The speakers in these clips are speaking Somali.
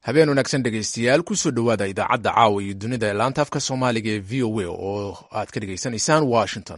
habeen wanaagsan dhegaystayaal kusoo dhowaada idaacadda caawa iyo dunida ee laanta afka soomaaliga ee v o a oo aad ka dhegaysanaysaan washington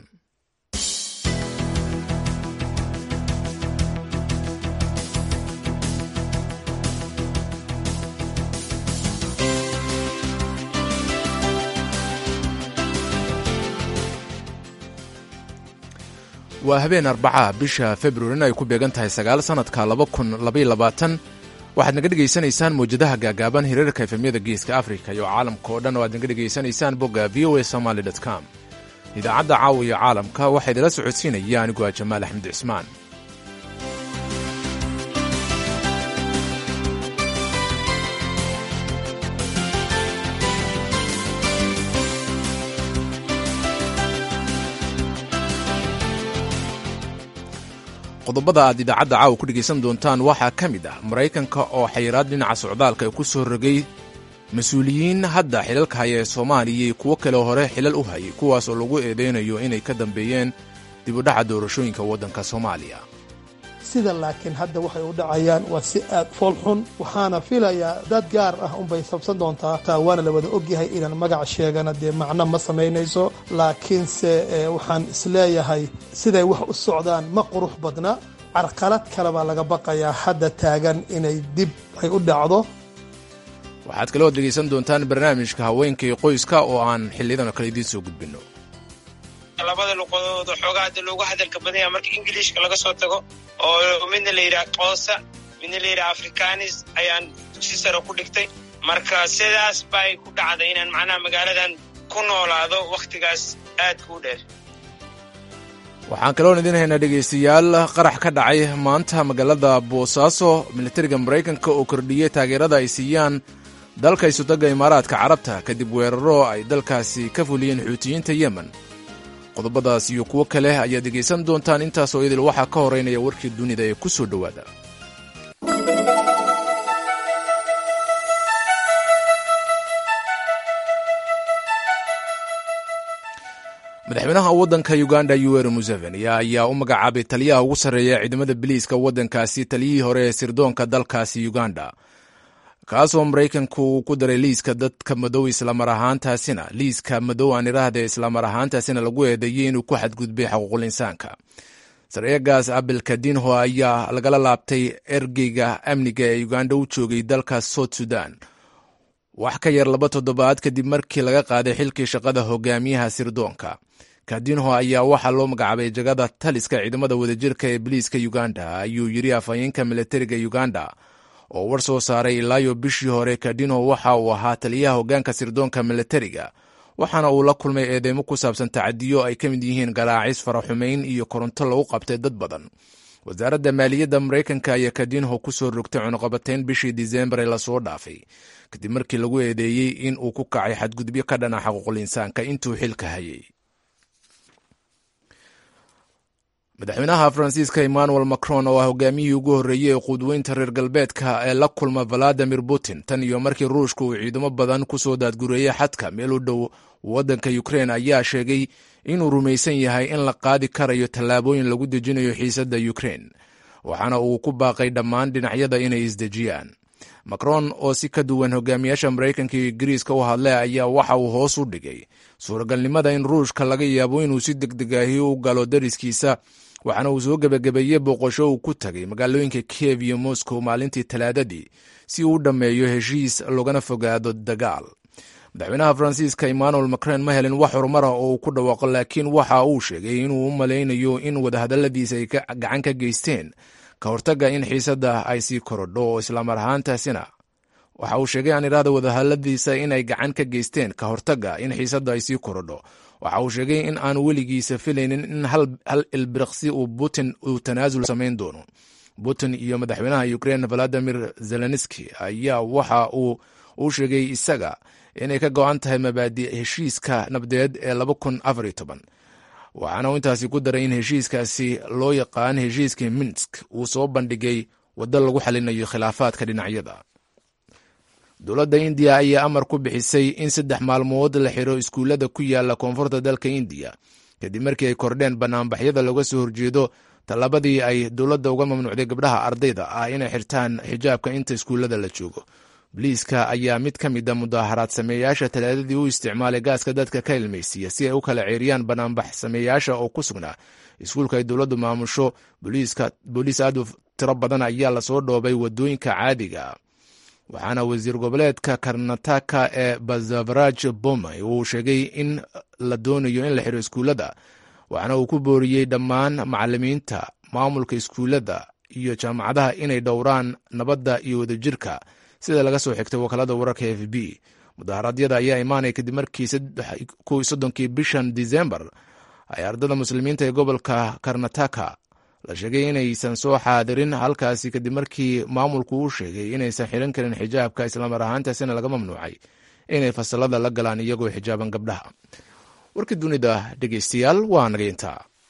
waa habeen arbacaha bisha februarin ay ku beegan tahay sagaal sannadka laba kun labaiyo labaatan waxaad naga dhegaysanaysaan mawjadaha gaagaaban hiriirka efemyada geeska afrika iyo caalamka oo dhan oo aad naga dhegaysanaysaan bogga v o a somaly com idaacadda caawa iyo caalamka waxaa idila socodsiinaya aniguaa jamaal axmed cismaan qodobada aad idaacadda caawa ku dhegaysan doontaan waxaa ka mid ah maraykanka oo xayiraad dhinaca socdaalka ku soo rogay mas-uuliyiin hadda xilalka haya ee soomaaliya iyo kuwo kale hore xilal u hayay kuwaas oo lagu eedeynayo inay ka dambeeyeen dibudhaca doorashooyinka waddanka soomaaliya sida laakiin hadda waxay u dhacayaan waa si aad fool xun waxaana filayaa dad gaar ah unbay sabsan doontaa taa waana la wada ogyahay inaan magac sheegana dee macno ma samaynayso laakiinse waxaan isleeyahay siday wax u socdaan ma qurux badna carqalad kale baa laga baqayaa hadda taagan inay dib ay u dhacdo waxaad kaloo dhegaysan doontaan barnaamijka haweenka iyo qoyska oo aan xiliyadan kale idiin soo gudbinno labada luqadood oo xoogaa hadda loogu hadalka badanya marka ingiliishka laga soo tago oo midna la yidhaha qoosa midna la yidhaha afrikanis ayaan dugsi sare ku dhigtay marka sidaas bay ku dhacday inaan macnaha magaaladan ku noolaado wakhtigaas aadka u dheer waxaan kaloon idiin haynaa dhegaystayaal qarax ka dhacay maanta magaalada boosaaso militariga maraykanka oo kordhiyey taageerada ay siiyaan dalka isudagga imaaraadka carabta kadib weeraro ay dalkaasi ka fuliyeen xuutiyiinta yemen qodobadaas iyo kuwo kale ayaad dhegaysan doontaan intaasoo idil waxaa ka horeynaya warkii dunida ee ku soo dhowaada madaxweynaha waddanka uganda yuweri museveni ayaa u magacaabay taliyaha ugu sarreeya ciidamada biliiska waddankaasi taliyihii hore ee sirdoonka dalkaasi uganda kaasoo maraykanku uu ku daray liiska dadka madow islamar ahaantaasina liiska madow aan idhaahde islamar ahaantaasina lagu eedeeyey inuu ku xadgudbay xuquuqul insaanka sareegaas abel kadinho ayaa lagala laabtay ergeyga amniga ee uganda u joogay dalka south sudan wax ka yar laba toddobaad kadib markii laga qaaday xilkii shaqada hogaamiyaha sirdoonka kadinho ayaa waxaa loo magacaabay jagada taliska ciidamada wadajirka ee biliiska uganda ayuu yiri afhayeenka militariga uganda oo war soo saaray ilaayo bishii hore kadinho waxa uu ahaa taliyaha hoggaanka sirdoonka militariga waxaana uu la kulmay eedeymo ku saabsan tacadiyo ay ka mid yihiin garaacis faraxumayn iyo koronto lagu qabtay dad badan wasaaradda maaliyadda maraykanka ayaa kadinho ku soo rogtay cunuqabatayn bishii disembar ee lasoo dhaafay kadib markii lagu eedeeyey in uu ku kacay xadgudubyo ka dhana xaquuqul insaanka intuu xilka hayay madaxweynaha faransiiska emmanuel macron oo ah hogaamiyihii ugu horreeyey ee quudweynta reer galbeedka ee la kulma valadimir putin tan iyo markii ruushka uu ciidamo badan ku soo daadgureeyey xadka meel u dhow waddanka ukrein ayaa sheegay inuu rumaysan yahay in la qaadi karayo tallaabooyin lagu dejinayo xiisadda ukrein waxaana uu ku baaqay dhammaan dhinacyada inay isdejiyaan macron oo si ka duwan hogaamiyaasha maraykanka iyo ingiriiska u hadlay ayaa waxa uu hoos u dhigay suuragalnimada in ruushka laga yaabo inuu si degdegaahi u galo dariskiisa waxaana uu soo gebagabeeyey booqasho uu ku tagay magaalooyinka kiev iyo moscow maalintii talaadadii si uu u dhammeeyo heshiis loogana fogaado dagaal madaxweynaha faransiiska emmanuel macron ma helin wax horumar ah oo uu ku dhawaaqo laakiin waxa uu sheegay inuu u malaynayo in wadahadalladiisa ay gacan ka geysteen ka hortagga in xiisadda ay sii korodho oo islaamar ahaantaasina waxa uu sheegay aan idhaahda wadahadalladiisa inay gacan ka geysteen ka hortagga in xiisadda ay sii korodho waxa uu sheegay in aanu weligiisa filaynin in hal ilbiriqsi uu putin uu tanaasul samayn doono putin iyo madaxweynaha ukrein valadimir zelenski ayaa waxa uu u sheegay isaga inay ka go-an tahay mabaadi heshiiska nabdeed ee waxaana uu intaasi ku daray in heshiiskaasi loo yaqaan heshiiskii minsk uu soo bandhigay waddo lagu xalinayo khilaafaadka dhinacyada dowladda indiya ayaa amar ku bixisay in saddex maalmood la xiro iskuullada ku yaala koonfurta dalka indiya kadib markii ay kordheen banaanbaxyada looga soo horjeedo tallabadii ay dowladda uga mamnuucday gabdhaha ardayda ah inay xirtaan xijaabka inta iskuullada la joogo boliiska ayaa mid ka mid a mudaaharaad sameeyaasha talaadadii u isticmaalay gaaska dadka ka ilmaysiiya si ay u kala ceeriyaan banaanbax sameeyaasha oo ku sugnaa iskuulka ay dowladdu maamusho booliis aad u tiro badan ayaa lasoo dhoobay wadooyinka caadiga waxaana wasiir goboleedka karnataka ee bazavaraj bomay uu sheegay in la doonayo in la xiro iskuullada waxaana uu ku booriyey dhammaan macalimiinta maamulka iskuullada iyo jaamacadaha inay dhowraan nabadda iyo wadajirka sida laga soo xigtay wakaalada wararka f b mudaharaadyada ayaa imaanaya kadib markii soddonkii bishan disembar ay ardada muslimiinta ee gobolka karnataka la sheegay inaysan soo xaadirin halkaasi kadib markii maamulku uu sheegay inaysan xiran karin xijaabka islamar ahaantaasina laga mamnuucay inay fasalada la galaan iyagoo xijaaban gabdhaha warkii dunida dhegeystayaal waa nageynta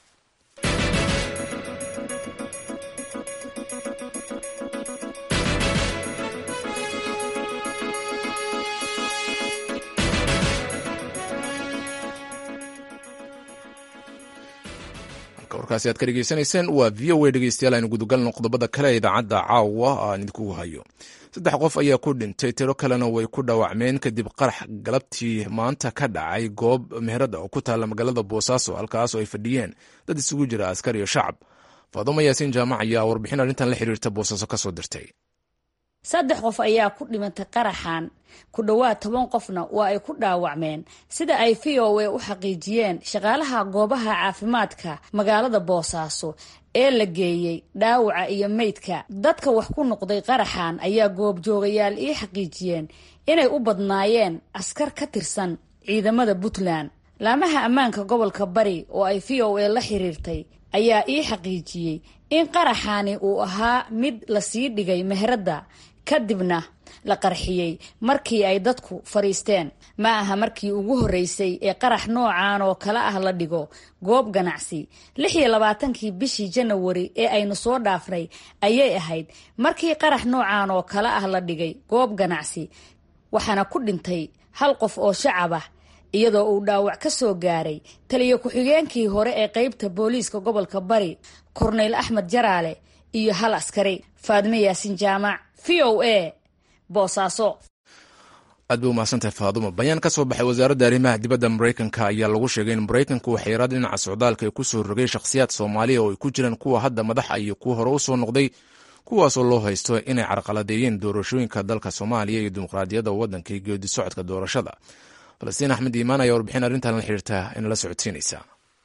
warkaasi aad ka dhegeysanayseen waa v o a dhegeystayaal aynu gudagalno qodobada kale ee idaacadda caawa aan idinkugu hayo saddex qof ayaa ku dhintay tiro kalena way ku dhaawacmeen kadib qarax galabtii maanta ka dhacay goob meherada oo ku taalla magaalada boosaaso halkaas oo ay fadhiyeen dad isugu jira askar iyo shacab faadumo yaasiin jaamac ayaa warbixin arrintan la xiriirta boosaaso kasoo dirtay saddex qof ayaa ku dhimantay qaraxan ku dhowaad toban qofna waa ay ku dhaawacmeen sida ay v o a u xaqiijiyeen shaqaalaha goobaha caafimaadka magaalada boosaaso ee la geeyey dhaawaca iyo meydka dadka wax ku noqday qaraxan ayaa goobjoogayaal ii xaqiijiyeen inay u badnaayeen askar ka tirsan ciidamada puntland laamaha ammaanka gobolka bari oo ay v o a la xiriirtay ayaa ii xaqiijiyey in qaraxaani uu ahaa mid lasii dhigay meheradda kadibna la qarxiyey markii ay dadku fadhiisteen ma aha markii ugu horreysay ee qarax noocan oo kale ah la dhigo goob ganacsi lix iyo labaatankii bishii janawari ee aynu soo dhaafnay ayay ahayd markii qarax noocan oo kale ah la dhigay goob ganacsi waxaana ku dhintay hal qof oo shacab ah iyadoo uu dhaawac ka soo gaaray taliyo ku-xigeenkii hore ee qeybta booliiska gobolka bari korneyl axmed jaraale iyo hal askari faadme yaasin jaamac v o a boosaaso aad bay umahadsantahay faadumo bayaan ka soo baxay wasaaradda arrimaha dibadda maraykanka ayaa lagu sheegay in maraykanku uu xayiraad dhinaca socdaalka ay ku soo rogay shakhsiyaad soomaaliya oo ay ku jiraan kuwa hadda madaxa iyo kuwa hore u soo noqday kuwaasoo loo haysto inay carqaladeeyeen doorashooyinka dalka soomaaliya iyo dimuqraadiyadda waddanka iyo geedi socodka doorashada falastiin axmed iimaan ayaa warbixin arrintan la xiriirta in la socodsiinaysa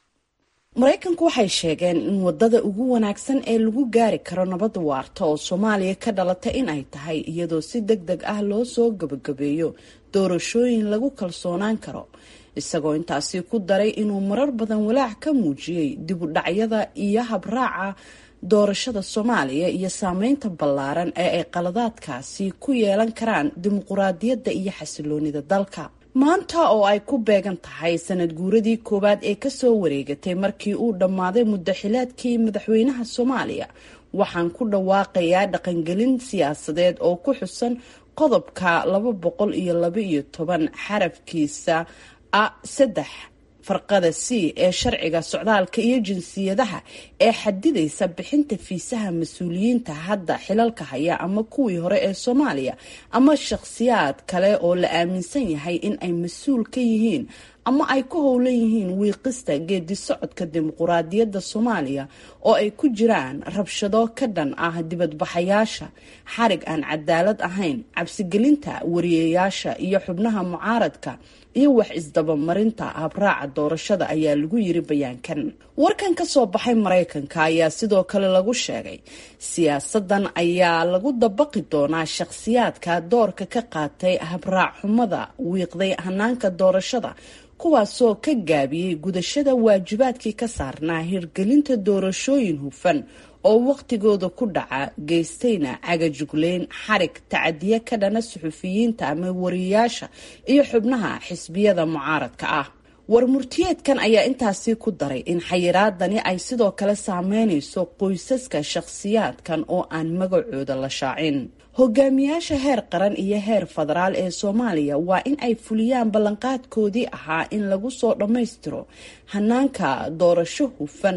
maraykanku waxay sheegeen in wadada ugu wanaagsan ee lagu gaari karo nabad waarta oo soomaaliya ka dhalata in ay tahay iyadoo si deg deg ah loo soo gabagabeeyo doorashooyin lagu kalsoonaan karo isagoo intaasi ku daray inuu marar badan walaac ka muujiyey dib u dhacyada iyo habraaca doorashada soomaaliya iyo saameynta ballaaran ee ay qaladaadkaasi ku yeelan karaan dimuquraadiyadda iyo xasiloonida dalka maanta oo ay ku beegan tahay sanad guuradii koowaad ee kasoo wareegatay markii uu dhammaaday muddaxileedkii madaxweynaha soomaaliya waxaan ku dhawaaqayaa dhaqangelin siyaasadeed oo ku xusan qodobka laba boqol iyo laba iyo toban xarafkiisa a saddex farqada c ee sharciga socdaalka iyo jinsiyadaha ee xadidaysa bixinta fiisaha mas-uuliyiinta hadda xilalka haya ama kuwii hore ee soomaaliya ama shakhsiyaad kale oo la aaminsan yahay in ay mas-uul ka yihiin ama ay ku howlan yihiin wiiqista geedi socodka dimuquraadiyadda soomaaliya oo ay ku jiraan rabshado ka dhan ah dibadbaxayaasha xarig aan cadaalad ahayn cabsigelinta wariyeyaasha iyo xubnaha mucaaradka iyo wax isdabamarinta habraaca doorashada ayaa lagu yiri bayaankan warkan ka soo baxay maraykanka ayaa sidoo kale lagu sheegay siyaasadan ayaa lagu dabaqi doonaa shakhsiyaadka doorka ka qaatay habraac xumada wiiqday hanaanka doorashada kuwaasoo ka gaabiyey gudashada waajibaadkii ka saarnaa hirgelinta doorashooyin hufan oo waqtigooda ku dhaca geystayna cagajugleyn xarig tacadiye ka dhana suxufiyiinta ama wariyayaasha iyo xubnaha xisbiyada mucaaradka ah war murtiyeedkan ayaa intaasi ku daray in xayiraadani ay sidoo kale saameynayso qoysaska shakhsiyaadkan oo aan magacooda la shaacin hogaamiyaasha heer qaran iyo heer federaal ee soomaaliya waa in ay fuliyaan ballanqaadkoodii ahaa in lagu soo dhammaystiro hanaanka doorasho hufan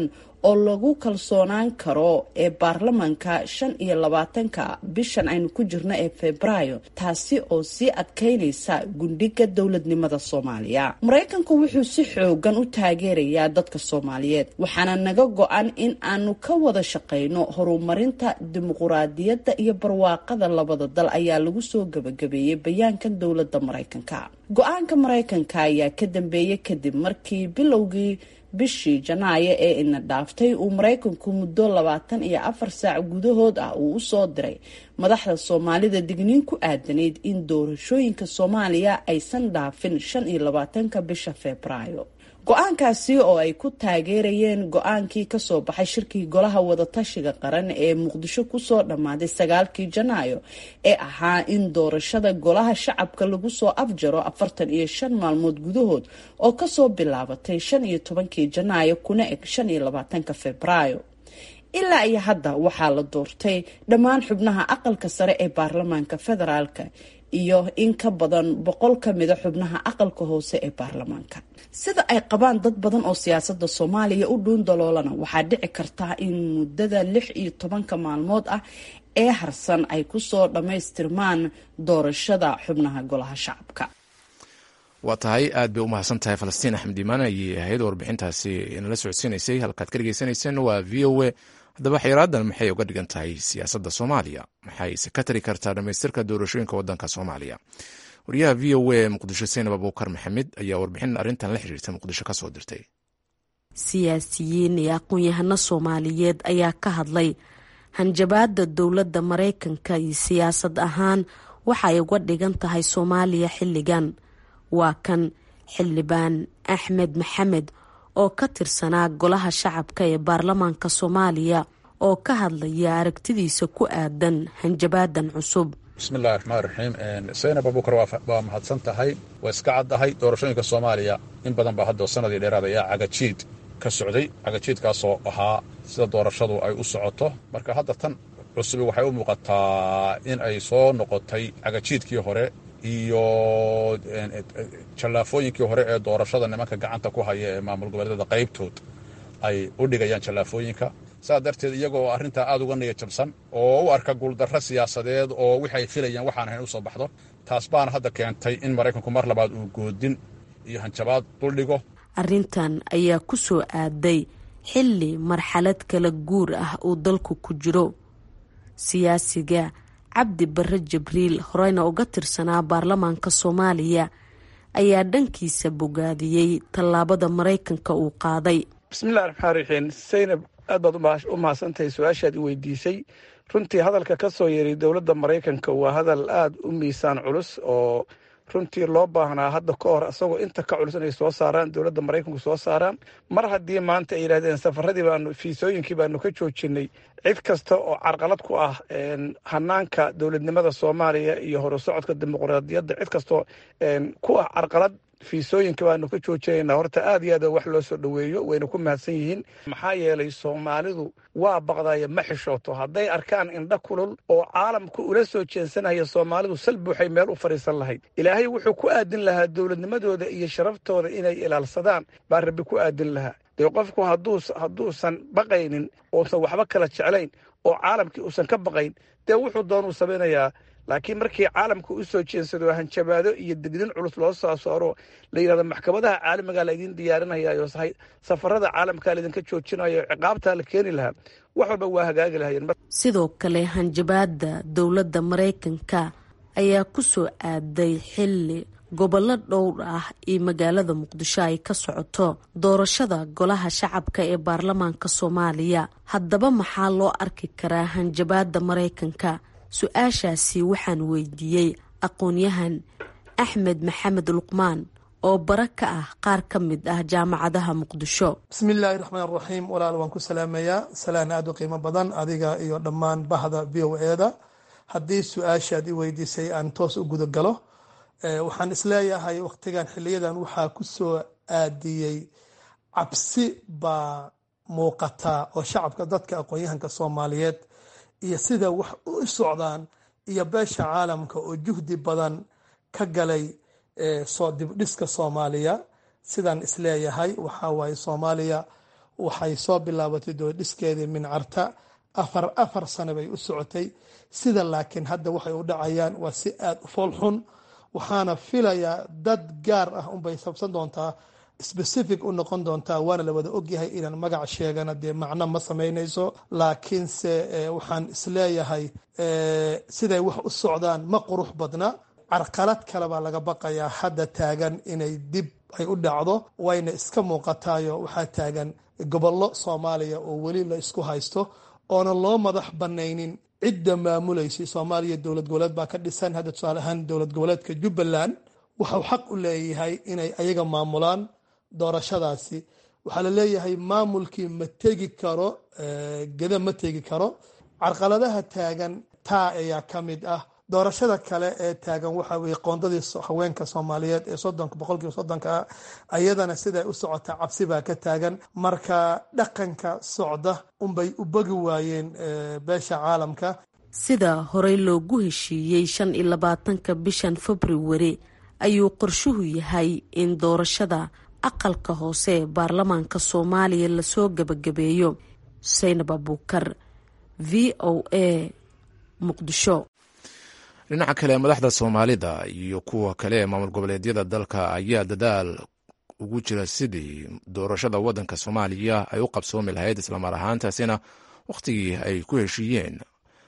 oo lagu kalsoonaan karo ee baarlamanka shan iyo labaatanka bishan aynu ku jirno ee febraayo taasi oo sii adkeynaysa gundhiga dowladnimada soomaaliya maraykanku wuxuu si xoogan u taageerayaa dadka soomaaliyeed waxaana naga go-an in aanu ka wada shaqayno horumarinta dimuquraadiyadda iyo barwaaqada labada dal ayaa lagu soo gabagabeeyey bayaankan dowladda maraykanka go-aanka maraykanka ayaa ka dambeeyey kadib markii bilowgii bishii janaayo ee ina dhaaftay uu maraykanku muddo labaatan iyo afar saac gudahood ah uu usoo diray madaxda soomaalida digniin ku aadanayd in doorashooyinka soomaaliya aysan dhaafin shan iyo labaatanka bisha febraayo go-aankaasi oo ay ku taageerayeen go-aankii kasoo baxay shirkii golaha wadatashiga qaran ee muqdisho kusoo dhammaaday sagaalkii janaayo ee ahaa in doorashada golaha shacabka lagu soo afjaro afartan iyo shan maalmood gudahood oo kasoo bilaabatay shan iyo tobankii janaayo kuna eg shan iyo labaatanka febraayo ilaa iyo hadda waxaa la doortay dhammaan xubnaha aqalka sare ee baarlamaanka federaalka iyo in ka badan boqol ka mida xubnaha aqalka hoose ee baarlamaanka sida ay qabaan dad badan oo siyaasada soomaaliya u dhuun daloolana waxaa dhici karta in muddada lix iyo tobanka maalmood ah ee harsan ay kusoo dhammaystirmaan doorashada xubnaha golaha shacabka waa tahay aad bay u mahadsan tahay falastiin axmed iimaan ayay ahayd warbixintaasi inala socodsiinaysay halkaad ka dhegeysaneyseen waa v o a haddaba xeeraadan maxay uga dhigan tahay siyaasadda soomaaliya maxayse ka tari kartaa dhammaystirka doorashooyinka waddanka soomaaliya wariyaha v o a muqdisho saynab abuukar maxamed ayaa warbixin arrintan la xiriirta muqdisho ka soo dirtay siyaasiyiin iyo aqoon-yahano soomaaliyeed ayaa ka hadlay hanjabaada dowladda maraykanka iyo siyaasad ahaan waxay uga dhigan tahay soomaaliya xilligan waa kan xildhibaan axmed maxamed oo ka tirsanaa golaha shacabka ee baarlamaanka soomaaliya oo ka hadlaya aragtidiisa ku aadan hanjabaadan cusub bismillahi raxmaan raxiim saynab abuukar waa mahadsan tahay waa iska caddahay doorashooyinka soomaaliya in badan baa hadda sanadii dheeraad ayaa cagajiid ka socday cagajiidkaasoo ahaa sida doorashadu ay u socoto marka hadda tan cusubi waxay u muuqataa in ay soo noqotay cagajiidkii hore iyo jallaafooyinkii hore ee doorashada nimanka gacanta ku haya ee maamul goboleedyada qaybtood ay u dhigayaan jallaafooyinka saas darteed iyagoo arrintaa aad uga niya jabsan oo u arka guuldarro siyaasadeed oo wixi ay filayaan waxaan ahayn u soo baxdo taas baana hadda keentay in maraykanku mar labaad uu goodin iyo hanjabaad duldhigo arrintan ayaa ku soo aaday xilli marxalad kala guur ah uu dalku ku jiro siyaasiga cabdi barre jibriil horeyna uga tirsanaa baarlamaanka soomaaliya ayaa dhankiisa bogaadiyey tallaabada maraykanka uu qaaday bismillahi raxmaan raxiim saynab aad baad u mahadsantahay su-aashaad i weydiisay runtii hadalka ka soo yeeray dowladda maraykanka waa hadal aada u miisaan culus oo runtii loo baahnaa hadda ka hor isagoo inta ka culus inay soo saaraan dowladda maraykanku soo saaraan mar haddii maanta ay yidhahdeen safaradii baanu fiisooyinkii baanu ka joojinay cid kasta oo carqalad ku ah hanaanka dowladnimada soomaaliya iyo horusocodka dimuqraadiyadda cid kastoo ku ah carqalad fiisooyinka baanu ka joojinaynaa horta aad iyo aad wax loo soo dhoweeyo wayna ku mahadsan yihiin maxaa yeelay soomaalidu waa baqdaya ma xishooto hadday arkaan indha kulul oo caalamku ula soo jeensanaya soomaalidu sal buuxay meel u fadhiisan lahayd ilaahay wuxuu ku aadin lahaa dowladnimadooda iyo sharaftooda inay ilaalsadaan baa rabbi ku aadin lahaa dee qofku hadduusan baqaynin uusan waxba kala jeclayn oo caalamkii uusan ka baqayn dee wuxuu doonuu samaynayaa laakiin markii caalamka u soo jeensado hanjabaado iyo dignin culus loo soo saaro la yidhahdo maxkamadaha caalamigaa laydin diyaarinayaayo safarada caalamkaa laydinka joojinayo ciqaabtaa la keeni lahaa wax walba waa hagaagi lahayeen sidoo kale hanjabaada dowladda maraykanka ayaa ku soo aaday xilli gobollo dhowr ah iyo magaalada muqdisho ay ka socoto doorashada golaha shacabka ee baarlamaanka soomaaliya haddaba maxaa loo arki karaa hanjabaada maraykanka su-aashaasi waxaan weydiiyey aqoon-yahan axmed maxamed luqmaan oo bara ka ah qaar ka mid ah jaamacadaha muqdisho bismillaahi raxmaan raxiim walaal waan ku salaamayaa salaan aada u qiimo badan adiga iyo dhammaan bahda v o eda haddii su-aashaad i weydiisay aan toos u guda galo waxaan isleeyahay wakhtigan xiliyadan waxaa ku soo aadiyey cabsi baa muuqataa oo shacabka dadka aqoon-yahanka soomaaliyeed iyo sida wax u socdaan iyo beesha caalamka oo juhdi badan ka galay soo dibdhiska soomaaliya sidaan isleeyahay waxaa waaye soomaaliya waxay soo bilaabatay dowladhiskeedii mincarta afar afar sano bay u socotay sida laakiin hadda waxay u dhacayaan waa si aada u fool xun waxaana filayaa dad gaar ah unbay sabsan doontaa specific u noqon doontaa waana la wada ogyahay inaan magac sheegana dee macno ma samaynayso laakiinse waxaan isleeyahay siday wax u socdaan ma qurux badna carqalad kale baa laga baqayaa hadda taagan inay dib ay u dhacdo wayna iska muuqataayo waxaa taagan gobollo soomaaliya oo weli la isku haysto oona loo madax banaynin cidda maamuleysay soomaaliya dowlad goboleed baa ka dhisan hadda tusaale ahaan dowlad goboleedka jubbaland waxau xaq u leeyahay inay ayaga maamulaan doorashadaasi waxaa la leeyahay maamulkii ma tegi karo geda ma tegi karo carqaladaha taagan taa ayaa ka mid ah doorashada kale ee taagan waxa weye qoondadii haweenka soomaaliyeed ee soddonka boqolkiiba soddonka ah ayadana siday u socotaa cabsi baa ka taagan marka dhaqanka socda unbay u bogi waayeen beesha caalamka sida horey loogu heshiiyey shan iyo labaatanka bishan februari ayuu qorshuhu yahay in doorashada aqalka hoose ee baarlamaanka soomaaliya lasoo gebagabeeyo saynab abuukar v o a muqdisho dhinaca kale madaxda soomaalida iyo kuwa kale ee maamul goboleedyada dalka ayaa dadaal ugu jira sidii doorashada waddanka soomaaliya ay u qabsoomi lahayd islamar ahaantaasina wakhtigii ay ku heshiiyeen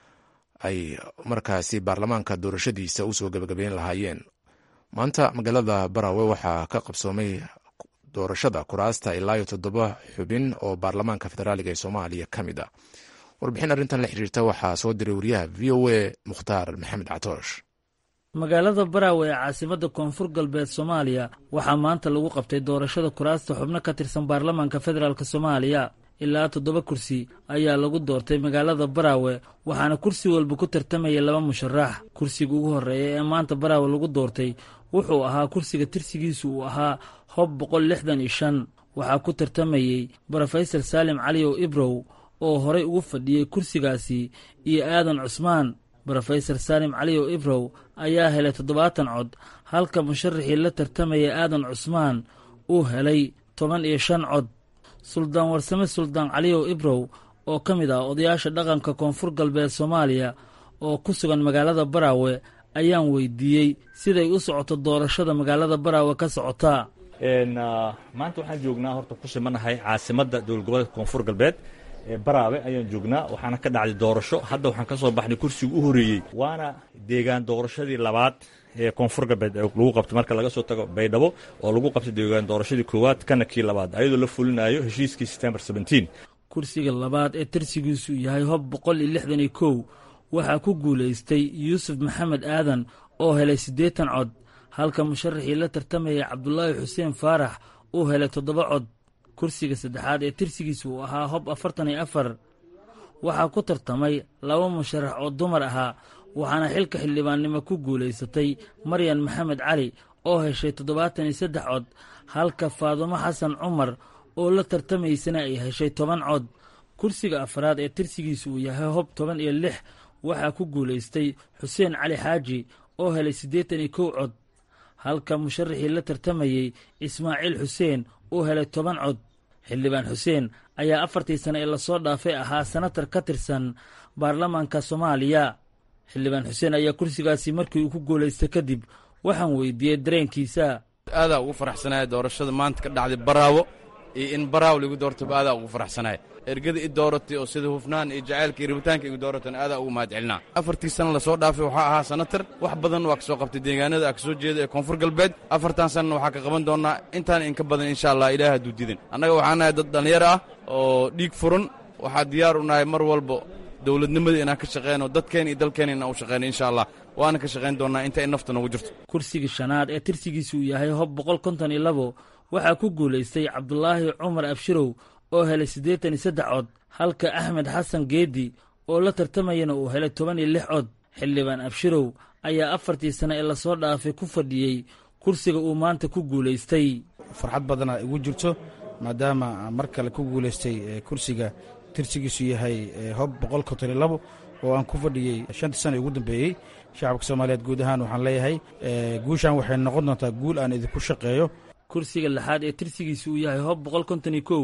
ay markaasi baarlamaanka doorashadiisa usoo gebagabeyn lahaayeen maanta magaalada barawe waxaa ka qabsoomay doorashada kuraasta ilaa iyo toddoba xubin oo baarlamaanka federaaliga ee soomaaliya ka mid ah warbixin arrintan la xiriirta waxaa soo diray wariyaha v o a mukhtaar maxamed catoosh magaalada baraawe ee caasimadda koonfur galbeed soomaaliya waxaa maanta lagu qabtay doorashada kuraasta xubno ka tirsan baarlamaanka federaalk soomaaliya ilaa toddoba kursi ayaa lagu doortay magaalada baraawe waxaana kursi walba ku tartamaya laba musharax kursiga ugu horreeya ee maanta baraawe lagu doortay wuxuu ahaa kursiga tirsigiisu uu ahaa hob boqol lixdan iyo shan waxaa ku tartamayey brofesor saalim caliyow ibrow oo horey ugu fadhiyey kursigaasi iyo aadan cusmaan brofesor saalim caliyow ibrow ayaa helay toddobaatan cod halka musharaxii la tartamaya aadan cusmaan uu helay toban iyo shan cod suldaan warsame suldaan caliyow ibrow oo ka mid ah odayaasha dhaqanka koonfur galbeed soomaaliya oo ku sugan magaalada baraawe ayaan weydiiyey siday u socoto doorashada magaalada baraawe ka socotaa maanta waxaan joognaa horta ku simanahay caasimadda dowlad goboleedka koonfur galbeed ee baraawe ayaan joognaa waxaana ka dhacday doorasho hadda waxaan ka soo baxnay kursiga u horeeyey waana deegaan doorashadii labaad ee koonfur galbeed lagu qabtay marka laga soo tago baydhabo oo lagu qabtay deegaan doorashadii koowaad kana kii labaad ayadoo la fulinayo heshiiskii september kursiga labaad ee tirsigiisu yahay hob boqol iyo lixdan iyo kow waxaa ku guulaystay yuusuf maxamed aadan oo helay siddeetan cod halka musharaxii la tartamayay cabdulaahi xuseen faarax uu helay toddoba cod kursiga saddexaad ee tirsigiisa uu ahaa hob afartan iyo afar waxaa ku tartamay laba musharax oo dumar ahaa waxaana xilka xildhibaannimo ku guulaysatay maryan maxamed cali oo heshay toddobaatan iyo saddex cod halka faadumo xasan cumar oo la tartamaysana ay heshay toban cod kursiga afraad ee tirsigiisa uu yahay hob toban iyo lix waxaa ku guulaystay xuseen cali xaaji oo helay siddeetan iyo kow cod halka musharaxii la tartamayey ismaaciil xuseen uu helay toban cod xildhibaan xuseen ayaa afartii sane ee lasoo dhaafay ahaa senatar ka tirsan baarlamaanka soomaaliya xildhibaan xuseen ayaa kursigaasi markii uu ku guulaystay kadib waxaan weydiiyey dareenkiisa aadaa ugu faraxsanaya doorashada maanta ka dhacday baraawo iyo in baraawo lagu doortaba aadaa ugu faraxsanaya ergada i dooratay oo sida hufnaan iyo jacaylka iyo rabitaanka igu dooratana aadaa ugu mahad celinaa afartii sana lasoo dhaafay waxaa ahaa sanatar wax badan waa ka soo qabtay deegaanada a ka soo jeeda ee koonfur galbeed afartan sanana waxaa ka qaban doonnaa intaan inka badan insha allah ilaah hadduu didan annaga waxaan nahay dad dhallinyaro ah oo dhiig furan waxaa diyaar u nahay mar walba dowladnimada inaan ka shaqeyno dadkeena iyo dalkeena inaan u shaqeyno insha allah waana ka shaqayn doonnaa inta ay nafta noogu jirto kursigii shanaad ee tirsigiisa uu yahay hob boqol konton iyo labo waxaa ku guulaystay cabdulaahi cumar abshirow oo helay siddeetan iyo saddex cod halka axmed xasan geedi oo la tartamayana uu helay toban iyo lix cod xildhibaan abshirow ayaa afartii sane ee lasoo dhaafay ku fadhiyey kursiga uu maanta ku guulaystay farxad badana igu jirto maadaama mar kale ku guulaystay kursiga tirsigiisu yahay hob boqol konton iyo labo oo aan ku fadhiyey shantii sana ugu dambeeyey shacabka soomaaliyeed guud ahaan waxaan leeyahay guushan waxay noqon doontaa guul aan idinku shaqeeyo kursiga lixaad ee tirsigiisa uu yahay hob boqol konton iyo kow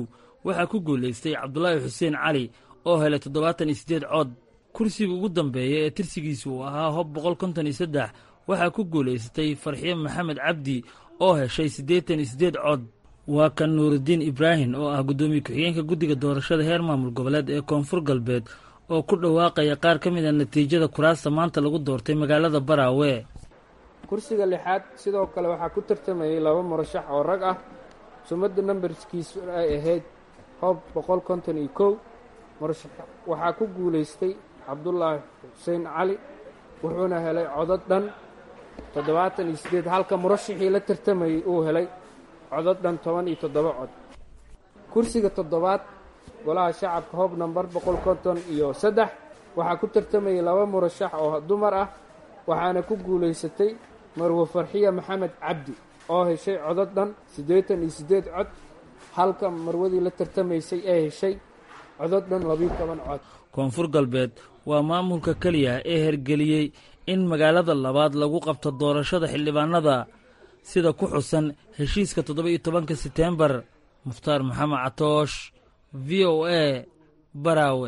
waxaa ku guulaystay cabdulaahi xuseen cali oo helay toddobaatan iyo siddeed cod kursiga ugu dambeeya ee tirsigiisa uu ahaa hob boqol konton iyo saddex waxaa ku guulaysatay farxiye maxamed cabdi oo heshay siddeetan iyo siddeed cod waa kan nuurudiin ibraahim oo ah guddoomiye ku-xigeenka guddiga doorashada heer maamul goboleed ee koonfur galbeed oo ku dhawaaqaya qaar ka mid a natiijada kuraasta maanta lagu doortay magaalada baraawe kursiga lixaad sidoo kale waxaa ku tartamayay laba murashax oo rag ah sumadda nambarskiisu ay ahayd hoob boqol konton iyo kow murashax waxaa ku guulaystay cabdulaahi xuseen cali wuxuuna helay codod dhan toddobaatan iyo siddeed halka murashaxii la tartamayey uu helay codod dhan toban iyo toddoba cod kursiga toddobaad golaha shacabka hoob nambar boqol konton iyo saddex waxaa ku tartamayay laba murashax oo dumar ah waxaana ku guulaysatay marwe farxiya maxamed cabdi oo heshay codod dhan siddeetan iyo siddeed cod halka marwadii la tartamaysay ee heshay codod dhan labiyo toban cod koonfur galbeed waa maamulka keliya ee hergeliyey in magaalada labaad lagu qabto doorashada xildhibaanada sida ku xusan heshiiska toddoba iyo tobanka seteembar mukhtaar maxamed catoosh v o a baraawe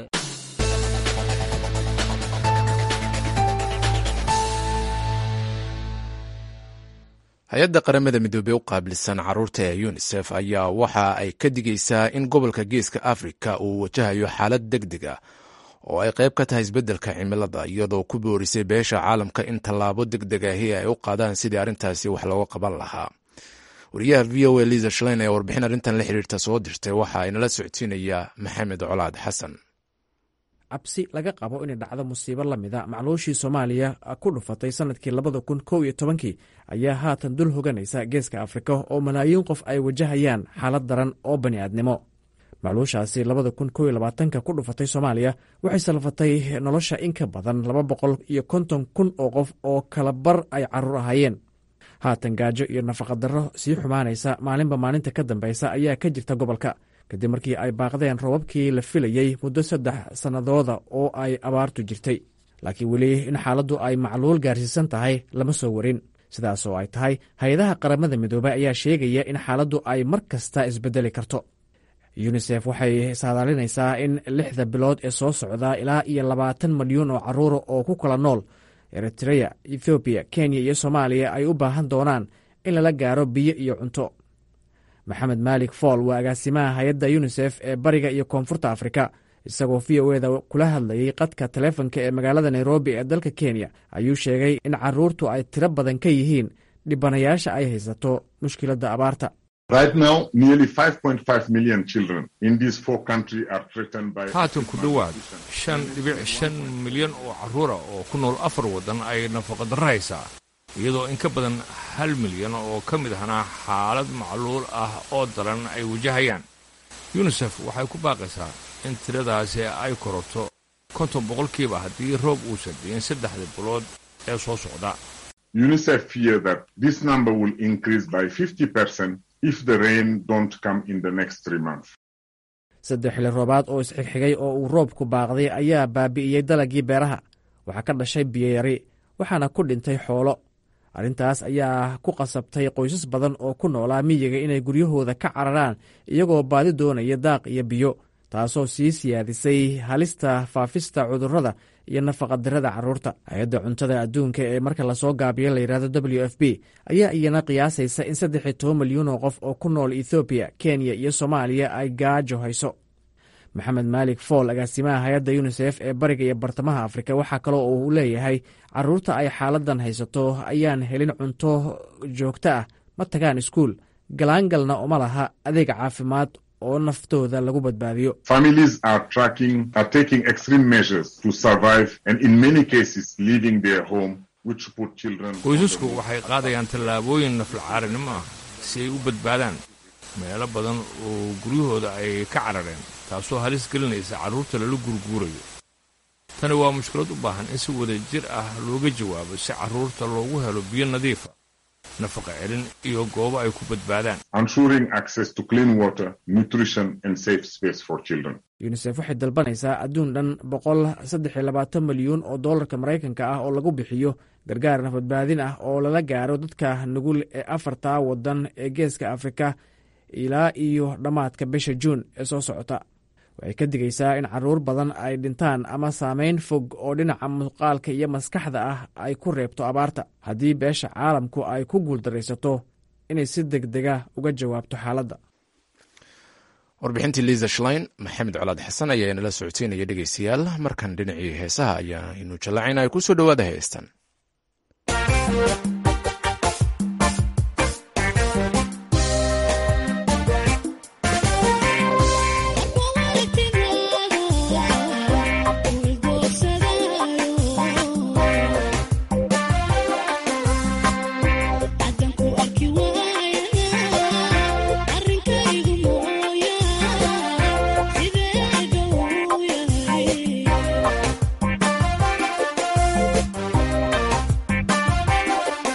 hay-adda qaramada midoobey u qaabilsan caruurta ee yunisef ayaa waxa ay ka digaysaa in gobolka geeska afrika uu wajahayo xaalad deg deg ah oo ay qayb ka tahay isbeddelka cimilada iyadoo ku boorisay beesha caalamka in tallaabo deg deg ahi ay u qaadaan sidii arrintaasi wax looga qaban lahaa wariyaha v o a liza shlein ee warbixin arrintan la xiriirta soo dirtay waxa inala socodsiinayaa maxamed colaad xasan cabsi laga qabo inay dhacdo musiibo la mida macluushii soomaaliya ku dhufatay sannadkii labada kun kow iyo tobankii ayaa haatan dul hoganaysa geeska afrika oo malaayiin qof ay wajahayaan xaalad daran oo bani'aadnimo macluushaasi labada kun kow iyo labaatanka ku dhufatay soomaaliya waxay salfatay nolosha in ka badan laba boqol iyo konton kun oo qof oo kala bar ay carruur ahaayeen haatan gaajo iyo nafaqadarro sii xumaanaysa maalinba maalinta ka dambaysa ayaa ka jirta gobolka kadib markii ay baaqdeen roobabkii la filayey muddo saddex sannadooda oo ay abaartu jirtay laakiin weli in xaaladdu ay macluul gaarsiisan tahay lama soo warin sidaas oo ay tahay hay-adaha qaramada midoobey ayaa sheegaya in xaaladdu ay mar kasta isbedeli karto yunisef waxay saadaalinaysaa in lixda bilood ee soo socda ilaa iyo labaatan milyuun oo carruura oo ku kala nool eritreya ethoobiya kenya iyo soomaaliya ay u baahan doonaan in lala gaaro biyo iyo cunto maxamed maalik fool waa agaasimaha hay-adda yunisef ee bariga iyo koonfurta afrika isagoo v o eda kula hadlayey qadka taleefonka ee magaalada nairobi ee dalka kenya ayuu sheegay in carruurtu ay tiro badan ka yihiin dhibanayaasha ay haysato mushkiladda abaarta haatan ku dhowaad shan dhibic shan milyan oo carruura oo ku nool afar waddan ay nafaqadarro haysaa iyadoo in ka badan hal milyan oo ka mid ahna xaalad macluul ah oo daran ay wajahayaan yunisef waxay ku baaqaysaa in tiradaasi ay korato konton boqolkiiba haddii roob uusan diin saddexda bilood ee soo socda saddex xili roobaad oo isxigxigay oo uu roobku baaqday ayaa baabi'iyey dalagii beeraha waxaa ka dhashay biyoyari waxaana ku dhintay xoolo arrintaas ayaa ku qasabtay qoysas badan oo ku noolaa miyiga inay guryahooda ka cararaan iyagoo baadi doonaya daaq iyo biyo taasoo sii siyaadisay halista faafista cudurrada iyo nafaqadirada carruurta hay-adda cuntada adduunka ee marka lasoo gaabiyo layidhahdo w f b ayaa iyana qiyaasaysa in saddex iyo toban milyuun oo qof oo ku nool ethoobiya kenya iyo soomaaliya ay gaajo hayso maxamed maalik fool agaasimaha hay-adda yunisef ee bariga iyo bartamaha afrika waxaa kaloo uu leeyahay carruurta ay xaaladan haysato ayaan helin cunto joogto ah ma tagaan iskuul galaangalna uma laha adeeg caafimaad oo naftooda lagu badbaadiyo qoysasku waxay qaadayaan tallaabooyin naflacaarinimo ah si ay u badbaadaan meelo badan oo guryahooda ay ka carareen taasoo halis gelinaysa carruurta lala gurguurayo tani waa mushkilad u baahan in si wada jir ah looga jawaabo si carruurta loogu helo biyo nadiifa nafaqa celin iyo goobo ay ku badbaadaan yunisef waxay dalbanaysaa adduun dhan boqol saddex iyo labaatan milyuun oo dollarka maraykanka ah oo lagu bixiyo gargaar nafadbaadin ah oo lala gaaro dadka nugul ee afarta waddan ee geeska afrika ilaa iyo dhammaadka bisha juun ee soo socota waxay ka digaysaa in caruur badan ay dhintaan ama saameyn fog oo dhinaca muuqaalka iyo maskaxda ah ay ku reebto abaarta haddii beesha caalamku ay ku guuldaraysato inay si deg dega uga jawaabto xaaladda warbixintii liisa shlein maxamed colaad xasan ayaa inala socodsiinaya dhegeystayaal markan dhinacii heesaha ayaanu jallacayna ku soo dhowaada heestan Yeah.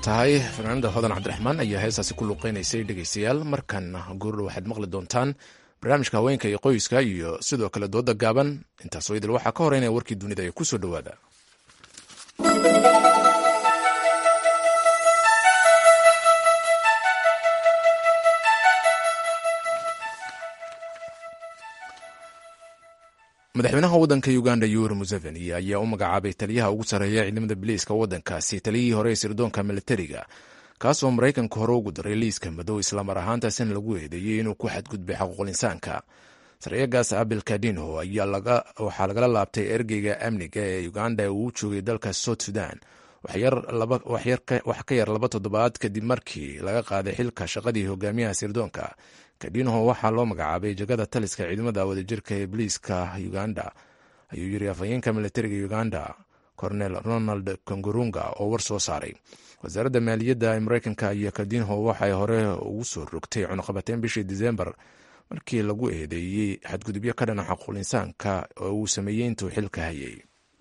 tahay fanaanada hodan cabdiraxmaan ayaa heestaasi ku luuqeynaysay dhegaystayaal markan goordho waxaad maqli doontaan barnaamijka haweenka iyo qoyska iyo sidoo kale dooda gaaban intaasoo idil waxaa ka horeynaya warkii dunida ee kusoo dhowaada madaxweynaha waddanka uganda yoweri museveni ayaa u magacaabay taliyaha ugu sarreeya ciidamada biliiska waddankaasi taliyihii hore ee sirdoonka militariga kaasoo maraykanka hore ugu daray liiska madow islamar ahaantaasina lagu eedeeyey inuu ku xadgudbay xaquuqul insaanka sareyagaas abil kadinho waxaa lagala laabtay ergeyga amniga ee uganda ee uu joogay dalka south sudan wax ka yar laba toddobaad kadib markii laga qaaday xilka shaqadii hogaamiyaha sirdoonka kadinho waxaa loo magacaabay jagada taliska ciidamada wadajirka ee boliiska uganda ayuu yiri afhayeenka militariga uganda cornel ronald kongorunga oo war soo saaray wasaaradda maaliyadda ee mareykanka iyo kadinho waxay hore ugu soo rogtay cunuqabateyn bishii disembar markii lagu eedeeyey xadgudubyo ka dhana xaquul insaanka oo uu sameeyey intuu xilka hayay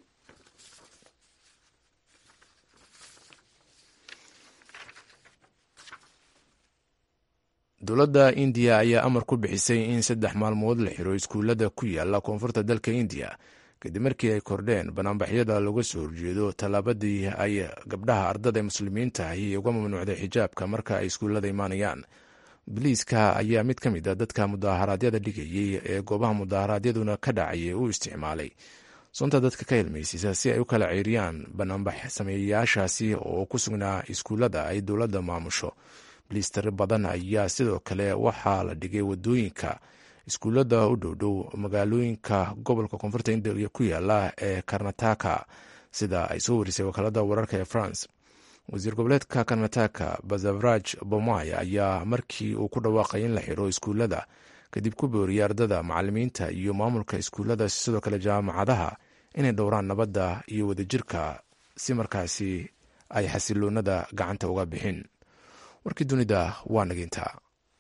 dowladda indiya ayaa amar ku bixisay in saddex maalmood la xiro iskuullada ku yaala koonfurta dalka indiya kadib markii ay kordheen banaanbaxyada looga soo horjeedo tallaabadii ay gabdhaha ardada muslimiinta ahi uga mamnuucday xijaabka marka ay iskuullada imaanayaan biliiska ayaa mid ka mid a dadka mudaharaadyada dhigayey ee goobaha mudaharaadyaduna ka dhacayay u isticmaalay sunta dadka ka hilmaysiisa si ay u kala ceeriyaan banaanbax sameeyayaashaasi oo ku sugnaa iskuullada ay dowladda maamusho biliis tiri badan ayaa sidoo kale waxaa la dhigay wadooyinka iskuullada u dhowdhow magaalooyinka gobolka koonfurta indiya ku yaala ee karnataka sida ay soo warisay wakaalada wararka ee france wasiir goboleedka karnataka bazavraj bomay ayaa markii uu ku dhawaaqay in la xiro iskuullada kadib ku booriyay ardada macalimiinta iyo maamulka iskuullada sidoo kale jaamacadaha inay dhowraan nabadda iyo wadajirka si markaasi ay xasiloonada gacanta uga bixin warkii dunida waa nagintaa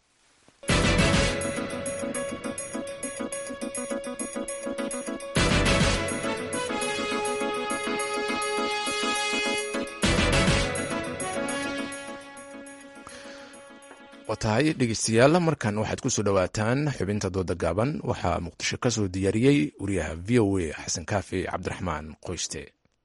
waa tahay dhegeystayaal markan waxaad ku soo dhowaataan xubinta dooda gaaban waxaa muqdisho ka soo diyaariyey wariyaha v o a xasan kaafi cabdiraxmaan qoyste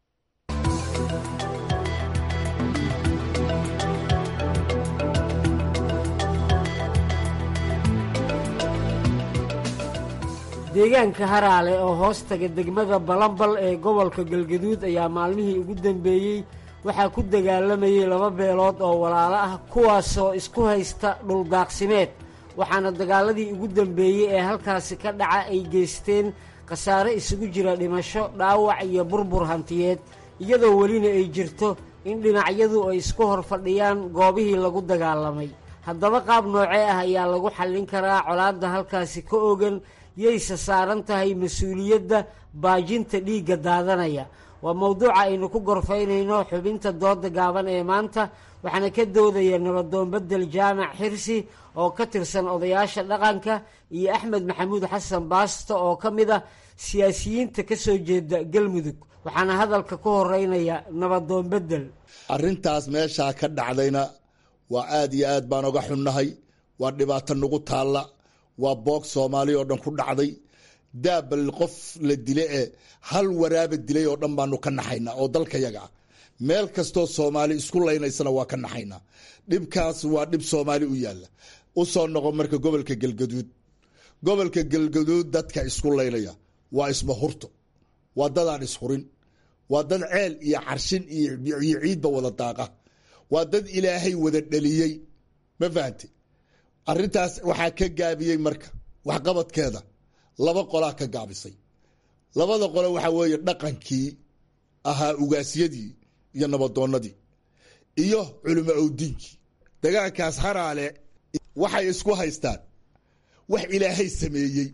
deegaanka haraale oo hoos taga degmada balambal ee gobolka galgaduud ayaa maalmihii ugu dambeeyey waxaa ku dagaalamayay laba beelood oo walaalo ah kuwaasoo isku haysta dhuldaaqsimeed waxaana dagaaladii ugu dambeeyey ee halkaasi ka dhaca ay geysteen khasaare isugu jira dhimasho dhaawac iyo burbur hantiyeed iyadoo welina ay jirto in dhinacyadu ay isku hor fadhiyaan goobihii lagu dagaalamay haddaba qaab noocee ah ayaa lagu xallin karaa colaadda halkaasi ka ogan yayse saaran tahay mas-uuliyadda baajinta dhiigga daadanaya waa mowduuca aynu ku gorfaynayno xubinta dooda gaaban ee maanta waxaana ka doodaya nabadoon bedel jaamac xirsi oo ka tirsan odayaasha dhaqanka iyo axmed maxamuud xasan baasto oo ka mid ah siyaasiyiinta ka soo jeeda galmudug waxaana hadalka ku horeynaya nabadoon bedel arrintaas meeshaa ka dhacdayna waa aad iyo aad baan oga xunnahay waa dhibaato nagu taalla waa boog soomaali oo dhan ku dhacday daabal qof la dile ee hal waraaba dilay oo dhan baanu ka naxaynaa oo dalkayaga ah meel kastoo soomaali isku laynaysana waa ka naxaynaa dhibkaas waa dhib soomaali u yaalla u soo noqo marka gobolka galgaduud gobolka galgaduud dadka isku laynaya waa ismahurto waa dadaan ishurin waa dad ceel iyo carshin iyo ciidba wada daaqa waa dad ilaahay wada dhaliyey ma fahante arrintaas waxaa ka gaabiyey marka waxqabadkeeda laba qolaa ka gaabisay labada qole waxaa weeye dhaqankii ahaa ugaasyadii iyo nabadoonnadii iyo culimo owdiinkii dagaalkaas haraale waxay isku haystaan wax ilaahay sameeyey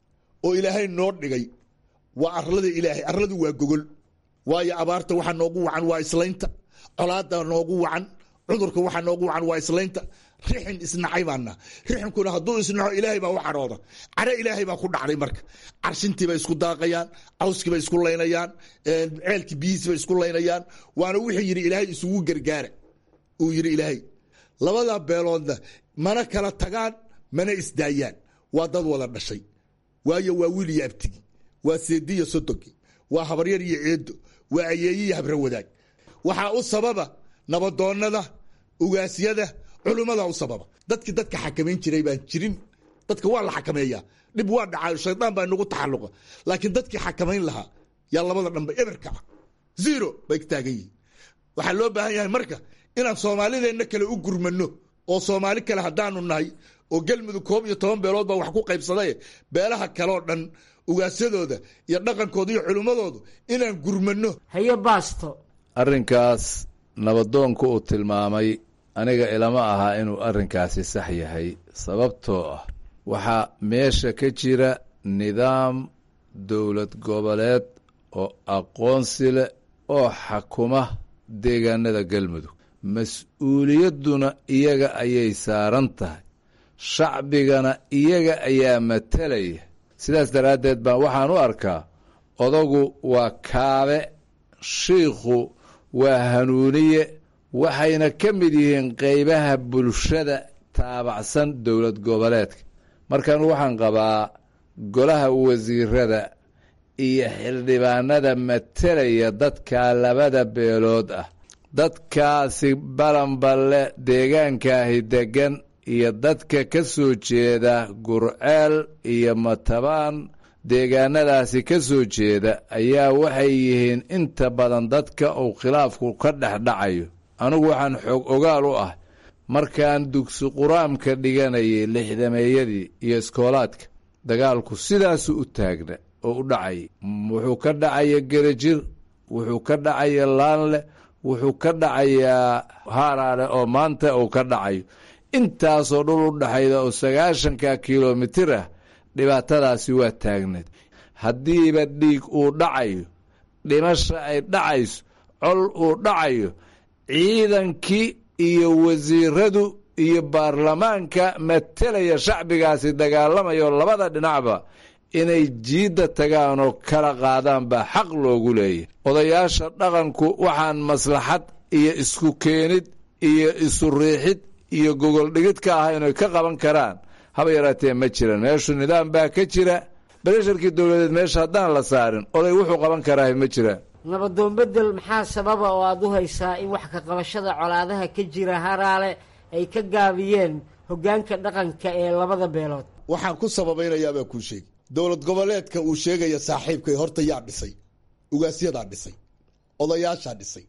oo ilaahay noo dhigay waa arlada ilaahay arladu waa gogol waayo abaarta waxaa noogu wacan waa islaynta colaada noogu wacan cudurka waxaa noogu wacan waa islaynta rixin isnacay baana rixinkuna hadduu isnaco ilaahay baa u carooda care ilaahay baa ku dhacday marka carshintiibay isku daaqayaan cawskiibay isku laynayaan ceelkii biyihiisibay isku laynayaan waana wuxuu yidhi ilaahay isugu gargaara uu yidhi ilaahay labada beeloodna mana kala tagaan mana isdaayaan waa dad wada dhashay waayo waa wiil iyo abtigi waa seedi iyo sodogi waa habaryar iyo ceedo waa ayeeyi iyo habra wadaag waxaa u sababa nabadoonnada ugaasyada culummada u sababa dadkii dadka xakamayn jiray baan jirin dadka waa la xakameeyaa dhib waa dhacaa shaydaan baa inagu taxalluqa laakiin dadkii xakamayn lahaa yaa labada dhanba eberka ah zero bay ka taagan yihiin waxaa loo baahan yahay marka inaan soomaalideenna kale u gurmano oo soomaali kale haddaanu nahay oo galmudug koob iyo toban beelood baa wax ku qaybsadaye beelaha kaleoo dhan ugaasyadooda iyo dhaqankooda iyo culimmadoodu inaan gurmano haye baasto arrinkaas nabadoonku uu tilmaamay aniga ilama ahaa inuu arrinkaasi sax yahay sababtoo ah waxaa meesha ka jira nidaam dowlad goboleed oo aqoonsi leh oo xakuma deegaanada galmudug mas-uuliyadduna iyaga ayay saaran tahay shacbigana iyaga ayaa matalaya sidaas daraaddeed baan waxaan u arkaa odagu waa kaabe shiikhu waa hanuuniye waxayna ka mid yihiin qeybaha bulshada taabacsan dowlad goboleedka markan waxaan qabaa golaha wasiirada iyo xildhibaanada matalaya dadka labada beelood ah dadkaasi balanballe deegaankaahi deggan iyo dadka ka soo jeeda gurceel iyo matabaan deegaanadaasi ka soo jeeda ayaa waxay yihiin inta badan dadka uu khilaafku ka dhex dhacayo anigu waxaan xoog ogaal u ah markaan dugsi qur-aanka dhiganayay lixdameeyadii iyo iskoolaadka dagaalku sidaasu u taagna oo u dhacayay wuxuu ka dhacaya gerajir wuxuu ka dhacaya laanle wuxuu ka dhacayaa haaraale oo maanta uu ka dhacayo intaasoo dhul u dhexayda oo sagaashanka kilomitir ah dhibaatadaasi waa taagneed haddiiba dhiig uu dhacayo dhimasha ay dhacayso col uu dhacayo ciidankii iyo wasiiradu iyo baarlamaanka matelaya shacbigaasi dagaalamayo labada dhinacba inay jiidda tagaan oo kala qaadaan baa xaq loogu leeyahy odayaasha dhaqanku waxaan maslaxad iyo isku keenid iyo isu riixid iyo gogol dhigid ka ah inay ka qaban karaan haba yaraatee ma jiran meeshu nidaam baa ka jira beresharkii dowladeed meesha haddaan la saarin oday wuxuu qaban karaa ma jiraan nabadoon bedel maxaa sababa oo aada u haysaa in wax ka qabashada colaadaha ka jira haraale ay ka gaabiyeen hoggaanka dhaqanka ee labada beelood waxaan ku sababaynayaabaa kuu sheegi dowlad goboleedka uu sheegaya saaxiibkay horta yaa dhisay ugaasyadaa dhisay odayaashaa dhisay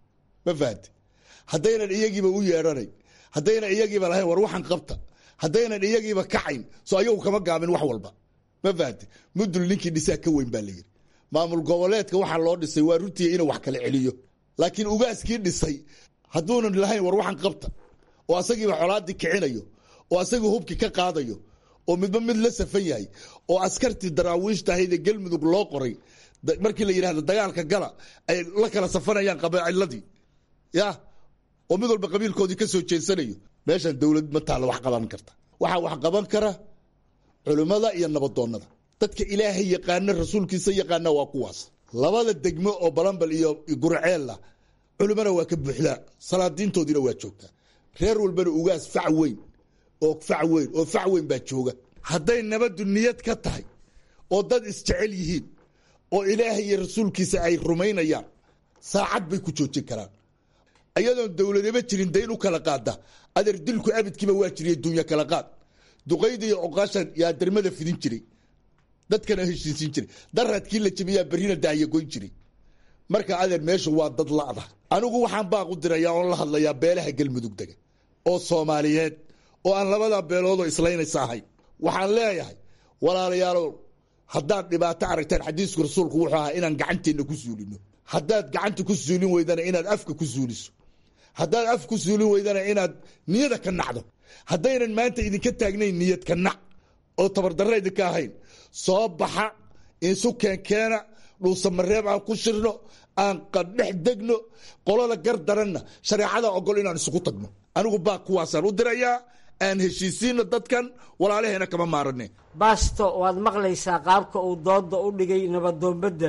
ma fahante haddaynan iyagiiba u yeedhanayn haddaynan iyagiiba lahayn war waxaan qabta haddaynan iyagiiba kacayn soo ayagu kama gaabin wax walba ma fahante mudul ninkii dhisaa ka weyn baa la yidhi maamul goboleedka waxaa loo dhisay waa runtii inuu wax kala celiyo laakiin ugaaskii dhisay hadduunan lahayn war waxaan qabta oo asagiiba colaadii kicinayo oo asagii hubkii ka qaadayo oo midba mid la safan yahay oo askartii daraawiishta ahaydee galmudug loo qoray markii la yidhahdo dagaalka gala ay la kala safanayaan qabaciladii ya oo mid walba qabiilkoodii ka soo jeensanayo meeshan dowlad ma taalla wax qaban karta waxaa wax qaban kara culimmada iyo nabadoonnada dadka ilaahay yaqaana rasuulkiisa yaqaana waa kuwaas labada degmo oo balambal iyo gurceella culimmana waa ka buuxdaa salaadiintoodiina waa joogtaa reer walbana ugaas fac weyn oo fac weyn oo fac weyn baa jooga hadday nabaddu niyad ka tahay oo dad isjecel yihiin oo ilaahay iyo rasuulkiisa ay rumaynayaan saacad bay ku joojin karaan ayadoon dowladaba jirin dayn u kala qaada adeer dilku abidkiiba waa jiriy dunya kala qaad duqayda iyo oqaashan yaa dermada fidin jiray dadkana heshiisiin jiray daradkii la jebiyaa berrina daayagoyn jiray marka adeer meeshu waa dad la'da anigu waxaan baaq u dirayaa oon la hadlayaa beelaha galmudug dega oo soomaaliyeed oo aan labada beeloodoo islaynaysa ahayn waxaan leeyahay walaalayaalow haddaad dhibaato aragtaan xadiisku rasuulku wuxuu ahaa inaan gacanteenna ku suulino haddaad gacanta ku suulin weydana inaad afka ku suuliso haddaad af ku suulin weydana inaad niyada ka nacdo haddaynan maanta idinka taagnayn niyad ka nac oo tabardarra idinka ahayn soo baxa isu keenkeena dhuusamareeb aan ku shirno aan qadhex degno qolada gar daranna shareecada ogol inaan isugu tagno anigu baa kuwaasaan u dirayaa aan heshiisiino dadkan walaalaheena kama maarane baasto waad maqlaysaa qaabka uu dooda u dhigay nabadoon bedel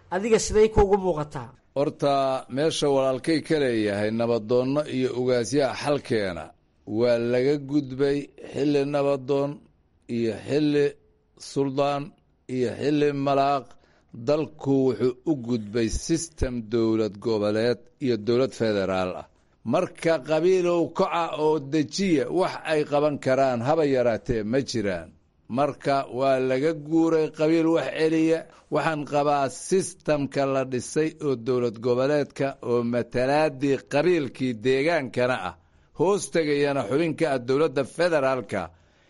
adiga siday kuugu muuqataa horta meesha walaalkay ka leeyahay nabadoonno iyo ugaasyaha xalkeena waa laga gudbay xilli nabadoon iyo xilli suldaan iyo xilli malaaq dalku wuxuu u gudbay sistem dowlad goboleed iyo dowlad federaal ah marka qabiilow koca oo dejiya wax ay qaban karaan haba yaraatee ma jiraan marka waa laga guuray qabiil wax celiya waxaan qabaa sistamka la dhisay oo dowlad goboleedka oo matalaadii qabiilkii deegaankana ah hoos tegayana xubinka ah dowladda federaalka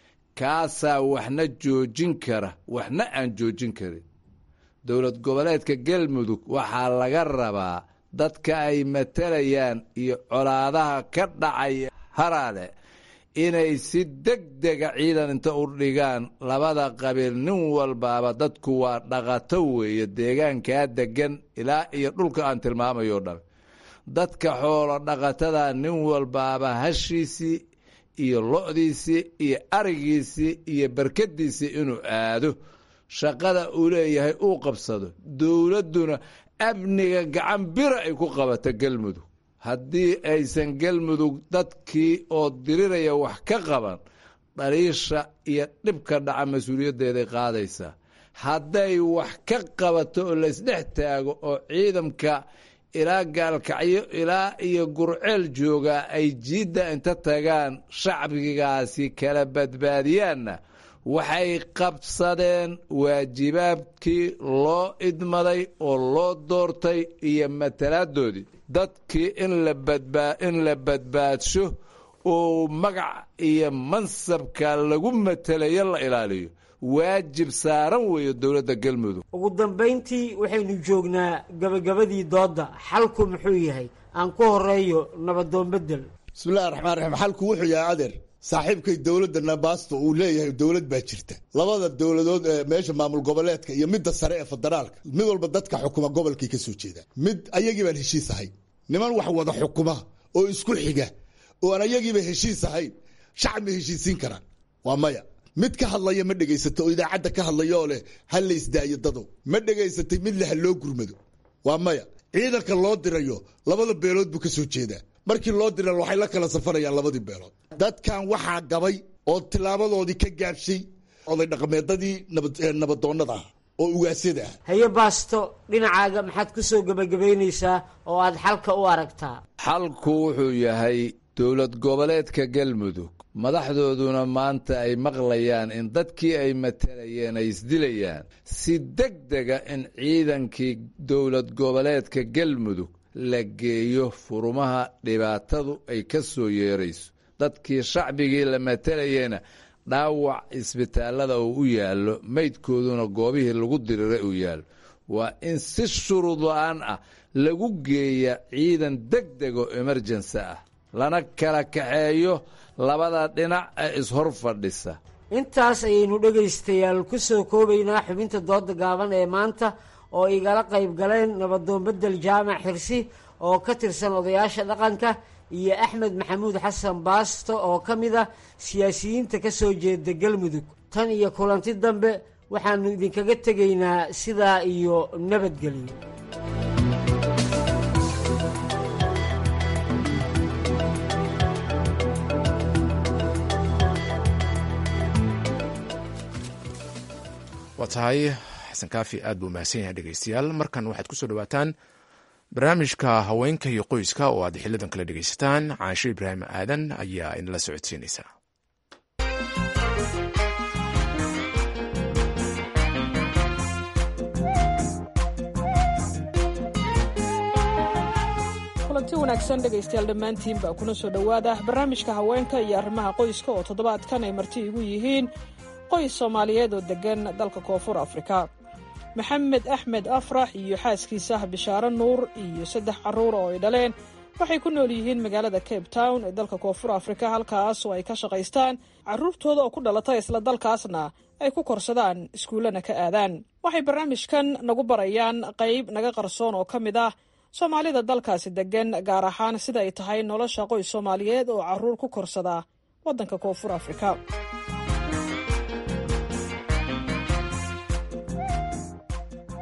kaasaa waxna joojin kara waxna aan joojin karin dowlad goboleedka galmudug waxaa laga rabaa dadka ay matalayaan iyo colaadaha ka dhacaya haraale inay si deg dega ciidan inta u dhigaan labada qabiil nin walbaaba dadku waa dhaqato weeye deegaankaa degan ilaa iyo dhulka aan tilmaamayo dhan dadka xoolo dhaqatada nin walbaaba hashiisii iyo lo-diisii iyo arigiisii iyo barkadiisii inuu aado shaqada uu leeyahay uu qabsado dowladduna amniga gacan bira ay ku qabato galmudug haddii aysan galmudug dadkii oo diriraya wax ka qaban dhaliisha iyo dhibka dhaca mas-uuliyaddeeday qaadaysaa hadday wax ka qabato oo laysdhex taago oo ciidamka ilaa gaalkacyo ilaa iyo gurceel joogaa ay jiidda inta tagaan shacbigaasi kala badbaadiyaanna waxay qabsadeen waajibaabkii loo idmaday oo loo doortay iyo matalaadoodii dadkii in la badbaadsho oo magac iyo mansabka lagu matelayo la ilaaliyo waajib saaran weeyo dowladda galmudug ugu dambayntii waxaynu joognaa gabagabadii doodda xalku muxuu yahay aan ku horeeyo nabadoon bedel bismillahi raxmaan raxiim xalku wuxuu yahay adeer saaxiibkay dowladda nabaasta uu leeyahay dowlad baa jirta labada dowladood ee meesha maamul goboleedka iyo midda sare ee federaalka mid walba dadka xukuma gobolkay ka soo jeedaan mid ayagii baan heshiis ahayn niman wax wada xukuma oo isku xiga oo aan ayagiiba heshiis ahayn shacab ma heshiisiin karaan waa maya mid ka hadlaya ma dhegaysato oo idaacadda ka hadlaya oo leh ha la isdaayo dadow ma dhegaysatay mid leh ha loo gurmado waa maya ciidanka loo dirayo labada beelood buu ka soo jeedaa markii loo dira waxay la kala safarayaan labadii beelood dadkan waxaa gabay oo tilaabadoodii ka gaabshay oday dhaqameedadii nabadoonnada ah oo ugaasyada ah haye baasto dhinacaaga maxaad ku soo gebagabaynaysaa oo aad xalka u aragtaa xalku wuxuu yahay dowlad goboleedka galmudug madaxdooduna maanta ay maqlayaan in dadkii ay matalayeen ay isdilayaan si deg dega in ciidankii dowlad goboleedka galmudug la geeyo furumaha dhibaatadu ay ka soo yeerayso dadkii shacbigii la matalayena dhaawac isbitaallada uu u yaallo meydkooduna goobihii lagu diriray uu yaallo waa in si shuruud la-aan ah lagu geeya ciidan deg dego emerjensi ah lana kala kaxeeyo labada dhinac ee ishor fadhisa intaas ayaynu dhegaystayaal ku soo koobaynaa xubinta dooda gaaban ee maanta oo igala qayb galeen nabadoon bedel jaamac xirsi oo ka tirsan odayaasha dhaqanka iyo axmed maxamuud xasan baasto oo ka mid ah siyaasiyiinta ka soo jeeda galmudug tan iyo kulanti dambe waxaanu idinkaga tegaynaa sidaa iyo nabadgelyo waa tahay xasan kaafi aad buu mahadsan yahay dhegeystayaal markan waxaad kusoo dhawaataan barnaamijka haweenka iyo qoyska oo aad xilidan kala dhegeysataan caansho ibraahim aadan ayaa inala socodsiinaysa kulanti wanaagsan dhegaystayaal dhammaantiinba kuna soo dhowaada barnaamijka haweenka iyo arrimaha qoyska oo toddobaadkan ay marti igu yihiin qoys soomaaliyeed oo deggan dalka koonfur afrika maxamed axmed afrax iyo xaaskiisa bishaare nuur iyo saddex carruur oo ay dhaleen waxay ku nool yihiin magaalada cape town ee dalka koonfur afrika halkaas oo ay ka shaqaystaan carruurtooda oo ku dhalata isla dalkaasna ay ku korsadaan iskuullana ka aadaan waxay barnaamijkan nagu barayaan qayb naga qarsoon oo ka mid ah soomaalida dalkaasi deggan gaar ahaan sida ay tahay nolosha qoys soomaaliyeed oo carruur ku korsada waddanka koonfur afrika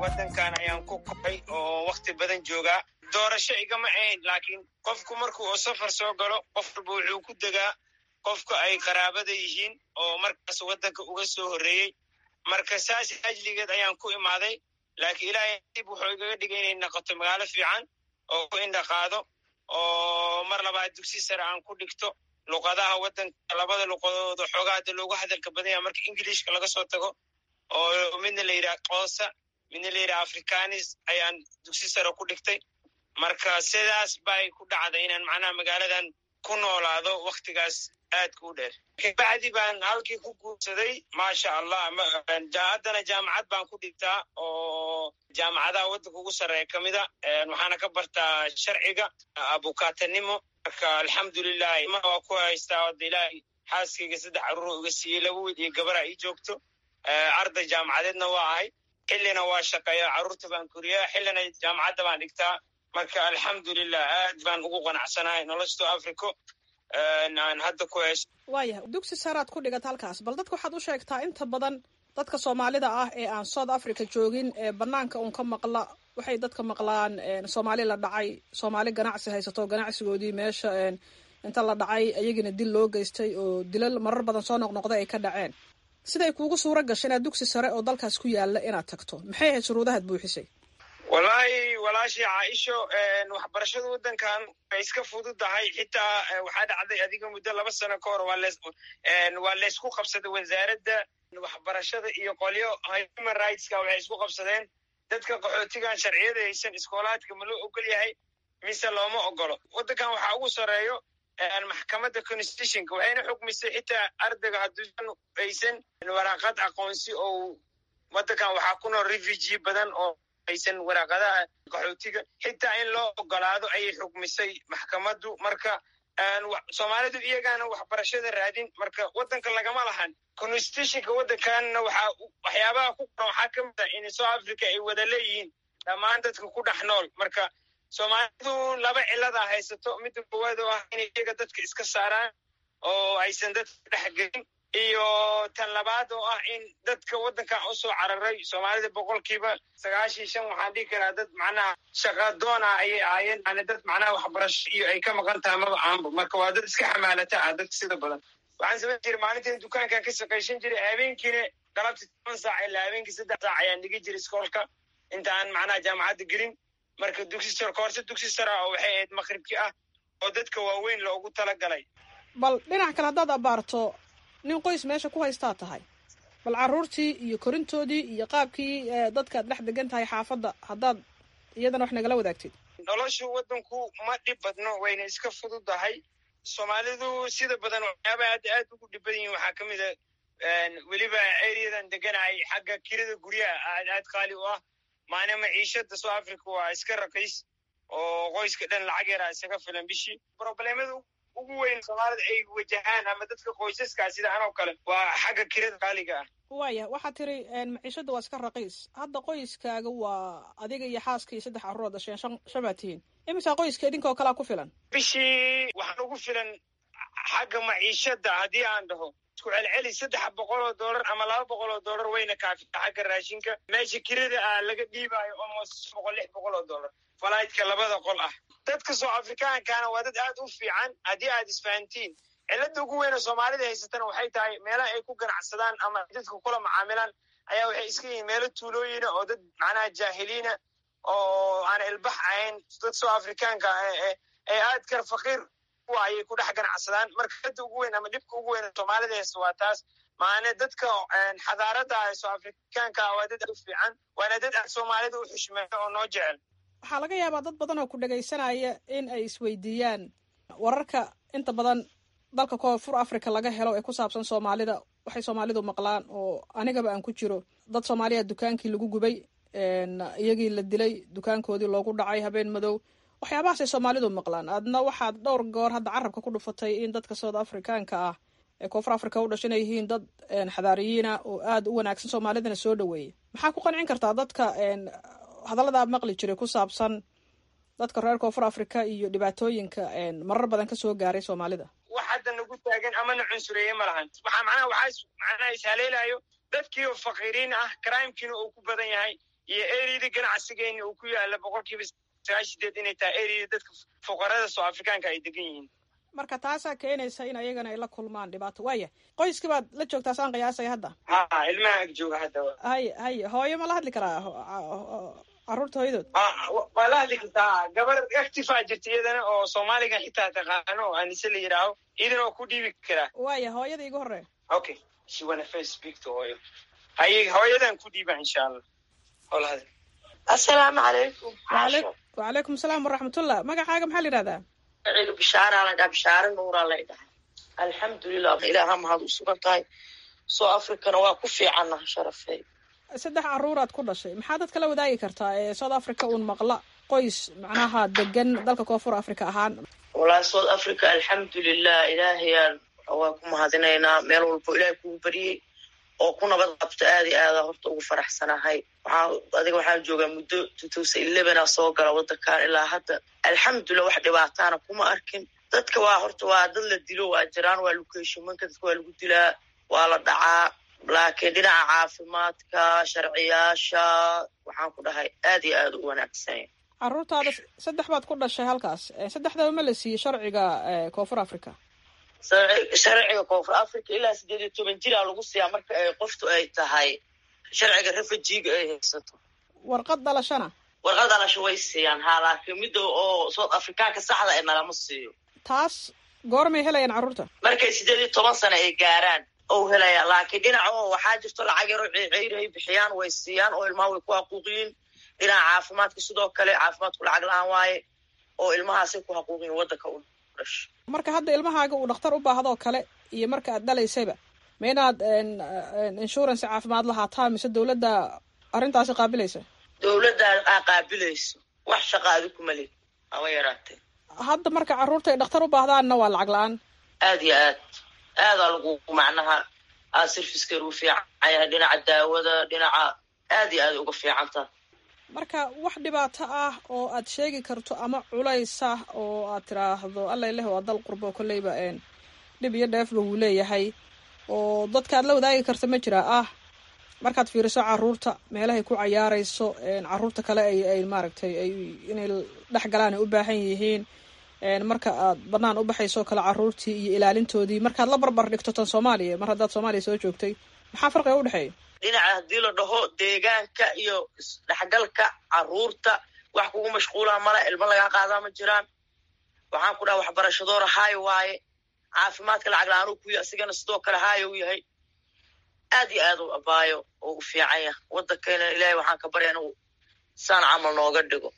waddankan ayaan ku koray oo wakhti badan joogaa doorasho igama ahayn laakiin qofku markuu oo safar soo galo qof walba wuxuu ku degaa qofka ay qaraabada yihiin oo markaas waddanka uga soo horreeyey marka saas ajligeed ayaan ku imaaday laakiin ilaahay dib wuxuu igaga dhigay inay noqoto magaalo fiican oo ku indhaqaado oo mar labaad dugsi sare aan ku dhigto luqadaha waddanka labada luqadood oo xoogaa hadda loogu hadalka badan yaha marka ingiliishka laga soo tago oo midna la yidhaha qoosa midna la yidhaha africanis ayaan dugsi sare ku dhigtay marka sidaas bay ku dhacday inaan macnaha magaaladan ku noolaado wakhtigaas aadka u dheer kabacdi baan halkii ku guursaday maasha allah haddana jaamacad baan ku dhigtaa oo jaamacadaha waddanka ugu sarreeya ka mida waxaana ka bartaa sharciga abukaatanimo marka alxamdulilah ma waa ku haystaa oda ilaahay xaaskayga saddex carruur iga siiyey laba wiil iyo gabara ii joogto arday jaamacadeedna waa ahay xillina waa shaqeeya carruurta baan koriyaa xillina jaamacadda baan dhigtaa marka alxamdulilah aad baan ugu qanacsanahay noloshto africo aan hadda ku haysto waayahay dugsi saaraad ku dhigata halkaas bal dadka waxaad u sheegtaa inta badan dadka soomaalida ah ee aan south africa joogin ee banaanka uun ka maqla waxay dadka maqlaan soomaali la dhacay soomaali ganacsi haysato ganacsigoodii meesha inta la dhacay ayagina dil loo geystay oo dilal marar badan soo noqnoqday ay ka dhaceen siday kuugu suura gashay inaad dugsi sare oo dalkaas ku yaala inaad tagto maxay ahayd shuruudahaad buuxisay wallaahi walaashii caaisho waxbarashada waddankan way iska fududahay xitaa waxaa dhacday adiga muddo laba sano ka hor waa laysku qabsaday wasaaradda waxbarashada iyo qolyo human rightska waxay isku qabsadeen dadka qaxootigan sharciyada haysan iskoolaadka ma loo ogol yahay mise looma ogolo waddankan waxaa ugu sarreeyo maxkamadda constitutionka waxayna xukmisay xitaa ardayga hadduusan haysan waraaqad aqoonsi oo waddankan waxaa ku nool refugee badan oo aysan waraaqadaha qaxootiga xitaa in loo ogolaado ayay xukmisay maxkamaddu marka soomaalidu iyagaana waxbarashada raadin marka waddanka lagama lahan constitutionka waddankanna waxaa waxyaabaha ku qoran waxaa ka mid ah in south africa ay wada leeyihiin dhammaan dadka ku dhex nool marka soomaalidu laba ciladaa haysato midda koowaad oo ah inay iyaga dadka iska saaraan oo aysan dadka dhex gelin iyo tan labaad oo ah in dadka waddankan u soo cararay soomaalida boqolkiiba sagaashan shan waxaan dhihi karaa dad macnaha shaqadoona ayay ahaayeen yani dad macnaha waxbarasho iyo ay ka maqan tahay maba aanba marka waa dad iska xamaalata ah dadka sida badan waxaan samayn jiray maalintii dukaankan ka shaqaysan jiray habeenkiina galabtii toban saac ilaa habeenkii saddex saac ayaan dhigi jiray iskoolka inta aan macnaha jaamacadda gelin marka dugsi sar koorse dugsi sara oo waxay ahayd maqribkii ah oo dadka waaweyn loogu talagalay bal dhinac kale haddaad abaarto nin qoys meesha ku haystaa tahay bal carruurtii iyo korintoodii iyo qaabkii dadka ad dhex degan tahay xaafadda haddaad iyadana wax nagala wadaagtid noloshu waddanku ma dhib badno wayna iska fududahay soomaalidu sida badan waxyaabaha hadda aad ugu dhib badan yihin waxaa ka mid a weliba areadan deganahay xagga kirada guryaha aad aad qaali u ah maana maciishada south africa waa iska raqiis oo qoyska dhan lacag yaraa isaga filan bishii probleemada ugu weyn soomaalida ay wajahaan ama dadka qoysaskaa sida anoo kale waa xagga kirada qaaliga ah waaya waxaad tiri maciishada waa iska raqiis hadda qoyskaaga waa adiga iyo xaaska iyo saddex carruur dhasheen shan shan baad tihiin imisaa qoyska idinkoo kalea ku filan bishii waxaan ugu filan xagga maciishada haddii aan dhaho isku celceli saddex boqol oo dollar ama laba boqol oo dollar wayna kaafita xagga raashinka meesha kirada ah laga dhiibaayo almost boqol lix boqol oo dollar falaytka labada qol ah dadka soo afrikaankaana waa dad aad u fiican haddii aad isfahantiin cilada ugu weyna soomaalida haysatana waxay tahay meelaha ay ku ganacsadaan ama dadka kula macaamilaan ayaa waxay iska yihiin meelo tuulooyina oo dad macnaha jaahiliina oo aan ilbax ahayn dad soo afrikaanka ee aad kar faqiir kuwa ayay ku dhex ganacsadaan marka hadda ugu weyn ama dhibka ugu weyn soomaalida haysta waa taas maane dadka xadaarada ah soo afrikaanka waa dad aad u fiican waana dad aad soomaalida u xushmeeyo oo noo jecel waxaa laga yaabaa dad badan oo ku dhagaysanaya in ay isweydiiyaan wararka inta badan dalka koonfur africa laga helo ee ku saabsan soomaalida waxay soomaalidu maqlaan oo anigaba aan ku jiro dad soomaaliya dukaankii lagu gubay iyagii la dilay dukaankoodii loogu dhacay habeen madow waxyaabahaasay soomaalidu maqlaan adna waxaad dhowr goor hadda carabka ku dhufatay in dadka south africaanka ah ee koonfur africa u dhashan ay yihiin dad xadaariyiina oo aada u wanaagsan soomaalidana soo dhaweeya maxaa ku qancin kartaa dadka hadalladaa maqli jiray ku saabsan dadka reer koonfur africa iyo dhibaatooyinka marar badan kasoo gaaray soomaalida wax hadda nagu taagan amana cunsureeye ma lahan waxaa macnaha waxaa macnaha ishaleelayo dadkii oo faqiiriin ah crimekiina uu ku badan yahay iyo eriyada ganacsigeena uu ku yaala boqolkiiba sagaashan sideed inay tahay eriyada dadka fuqarada soo afrikaanka ay degan yihiin marka taasaa keenaysa in ayagana ay la kulmaan dhibaato waaya qoyskii baad la joogtaa saan qiyaasaya hadda ha ilmaha ag jooga hadda haye haye hooyo ma la hadli karaa carruurta hooyadood waa la hadli kartaa gabar actifaa jirta iyadana oo soomaaliga xitaa taqaano oo anise la yidhaaho iyadan oo ku dhiibi karaa waaya hooyada igu horey okay she wanna first speak to hooyo haye hooyadan ku dhiiba insha allah hola hadal assalaamu calaykum wacalaykum asalaam waraxmatullah magacaaga maxaa la yidhahdaa ciidu bishaaraa la dhaha bishaare nuuraa la dhahay alxamdulilah ilaaha mahad u sugan tahay soo africana waa ku fiicanna sharafey saddex caruuraad ku dhashay maxaa dadka la wadaagi kartaa ee south africa uun maqla qoys macnaha degan dalka koonfur africa ahaan walahi south africa alxamdulilah ilaahayaan waa ku mahadinaynaa meel walbo ilaahay kugu bariyey oo ku nabad qabto aada iyo aada horta ugu faraxsanahay waxaa adiga waxaan joogaa muddo two thousand elevena soo gala wadankan ilaa hadda alxamdulilah wax dhibaataana kuma arkin dadka waa horta waa dad la dilo waa jiraan waa locationmanka dadka waa lagu dilaa waa la dhacaa laakiin dhinaca caafimaadka sharciyaasha waxaan ku dhahay aad iyo aada u wanaagsan caruurtaada saddex baad ku dhashay halkaas saddexdaba ma la siiyey sharciga koonfur africa sharciga koonfur africa ilaa sideed iyo toban jiraa lagu siiyaa marka ay qoftu ay tahay sharciga refujiga ay haysato warqad dhalashana warqad dhalasho way siiyaan haa laakiin midda oo south africaanka saxda ee nalama siiyo taas goormay helayaan carruurta markay sideed iyo toban sano ay gaaraan ou helaya laakiin dhinaca oo waxaa jirto lacag yaro ceyray bixiyaan way siiyaan oo ilmaha way ku haquuqiyiin dhinaca caafimaadka sidoo kale caafimaadku lacag la-aan waaye oo ilmahaasay ku haquuqiyin waddanka u dhasho marka hadda ilmahaaga uu dhakhtar u baahdoo kale iyo marka aad dhalaysayba ma inaad insurance caafimaad lahaataa mise dawladda arrintaasi qaabilaysa dawladda aa qaabilayso wax shaqaadi kuma lid ama yaraatee hadda marka carruurta ay dhakhtar u baahdaanna waa lacag la-aan aad iyo aad aadaa lagu macnaha aa servicekeer u fiican yahay dhinaca daawada dhinaca aad iyo aad uga fiicanta marka wax dhibaato ah oo aad sheegi karto ama culaysa oo aad tiraahdo alla ileh waa dal qurbo kolleyba dhib iyo dheefba wuu leeyahay oo dadka aad la wadaagi karta ma jiraa ah markaad fiiriso caruurta meelahay ku cayaarayso caruurta kale ay ay maaragtay ay inay dhex galaan ay u baahan yihiin marka aad banaan u baxayso kale caruurtii iyo ilaalintoodii markaad la barbar dhigto tan soomaaliya mar haddaad soomaaliya soo joogtay maxaa farqiga udhexeeya dhinaca haddii la dhaho deegaanka iyo isdhexgalka caruurta wax kugu mashquulaa male ilmo lagaa qaadaa ma jiraan waxaan ku dhaha waxbarashadoora haayo waaye caafimaadka lacag la-aan u kuya asigana sidoo kale haayo u yahay aad iyo aad u abaayo oo u fiican yah waddankeena ilaahay waxaan ka barya inuu saan camal nooga dhigo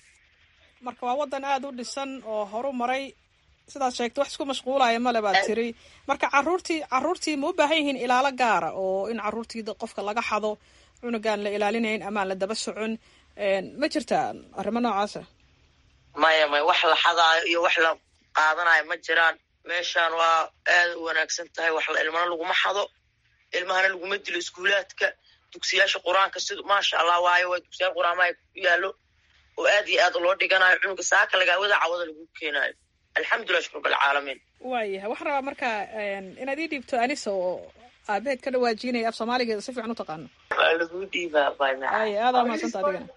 marka waa waddan aada u dhisan oo horu maray sidaad sheegtay wax isku mashquulaya male baad tiri marka caruurtii caruurtii ma u baahan yihiin ilaalo gaara oo in caruurtii qofka laga xado cunugaan la ilaalinayn amaan la daba socon ma jirtaa arrimo noocaasa maya maya wax la xadaayo iyo wax la qaadanayo ma jiraan meeshaan waa aada u wanaagsan tahay wax la ilmana laguma xado ilmahana laguma dilo iskuulaadka dugsiyaasha qur-aanka sid maasha allah waayo waa dugsiyaal qur-aamaha ku yaallo oo aad iyo aad loo dhiganayo cunuga saaka lagaawada cawada lagu keenaayo alxamdulilah shukr balcaalamiin waayahay waxaan rabaa marka inaad ii dhiibto anisa oo aabaheed ka dhawaajinaya af soomaaligeeda si fiican u taqaano waa lagu dhiibaa ay aadaa mahadsanta adigana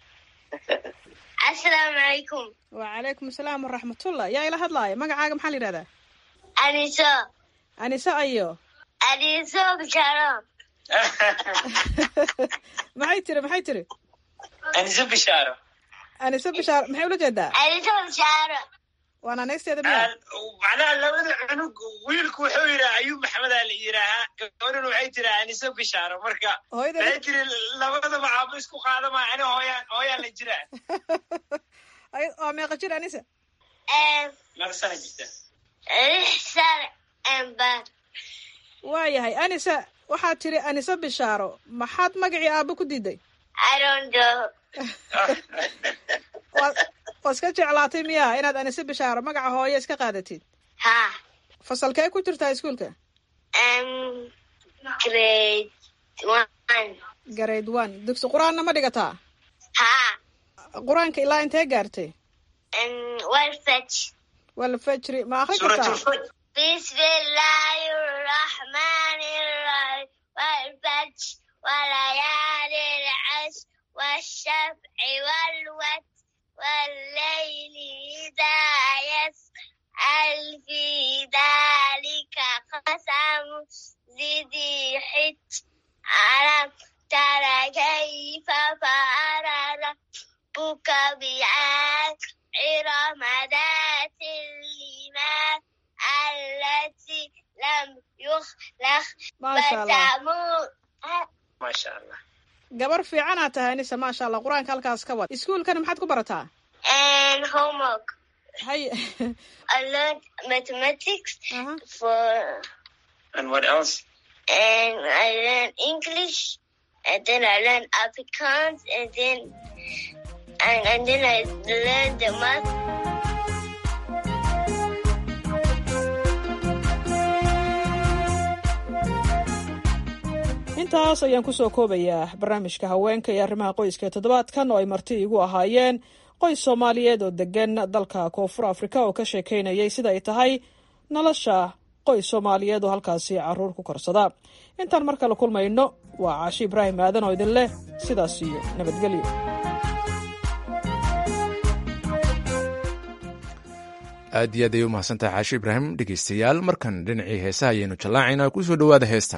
asalaamu calaykum wacalaykum asalaam waraxmatullah yaa ila hadlaaya magacaaga maxaa la yidhahdaa aniso aniso ayo aniso bisharo maxay tiri maxay tiri aniso bishaaro aniso bishaaro maxay ula jeedaa aniso bisharo waana neegsteeda miya macnaha labada cunug wiilku wuxuu yidhaha ayuub maxmedaa la yidhaahaa gabadhuna waxay tiri aniso bishaaro marka waxay tiri labadaba aabo isku qaadamaya ani hooyaan hooyaan la jiraa waa meeqa jir anisa meeqa sana jirta lix sano amba waayahay anisa waxaad tiri anisa bishaaro maxaad magacii aabo ku diiday arondo waa iska jeclaatay miya inaad anise bishaaro magaca hooye iska qaadatid ha fasalkee ku jirtaa iskuolka grade one grade one dugsi qur-aanna ma dhigataa ha qur-aanka ilaa intee gaartay walfaj walfajri ma akri kartaa bismillahi raxmani raxiim walfaj walayaali lcash والشفع والوتر والليل إذا يسأل في ذلك قسم ذي حج ألم تر كيف فعل ربك بعاد إرم ذات الإيمان التي لم يخلق Maasha Allah. فتموت maasha allah gabar fiicanaad tahay anise maasha allah qur-aanka halkaas ka wad iskuulkana maxaad ku barataa and homework. hay I learned mathematics for and what else and I learned English and then I learned Afrikaans and then and, and then I learned the math. intaas ayaan kusoo koobayaa barnaamijka haweenka iyo arrimaha qoyska ee toddobaadkan oo ay marti igu ahaayeen qoys soomaaliyeed oo degan dalka koonfur afrika oo ka sheekeynayay sida ay tahay nolosha qoys soomaaliyeed oo halkaasi caruur ku korsada intaan mar kale kulmayno waa caashi ibraahim aadan oo idin leh sidaas iyo nabadgelyo aad iyo aad ayay u mahadsantahay caashi ibraahim dhegeystayaal markan dhinacii heesaha ayaynu jallaacaynaa kusoo dhowaada heestan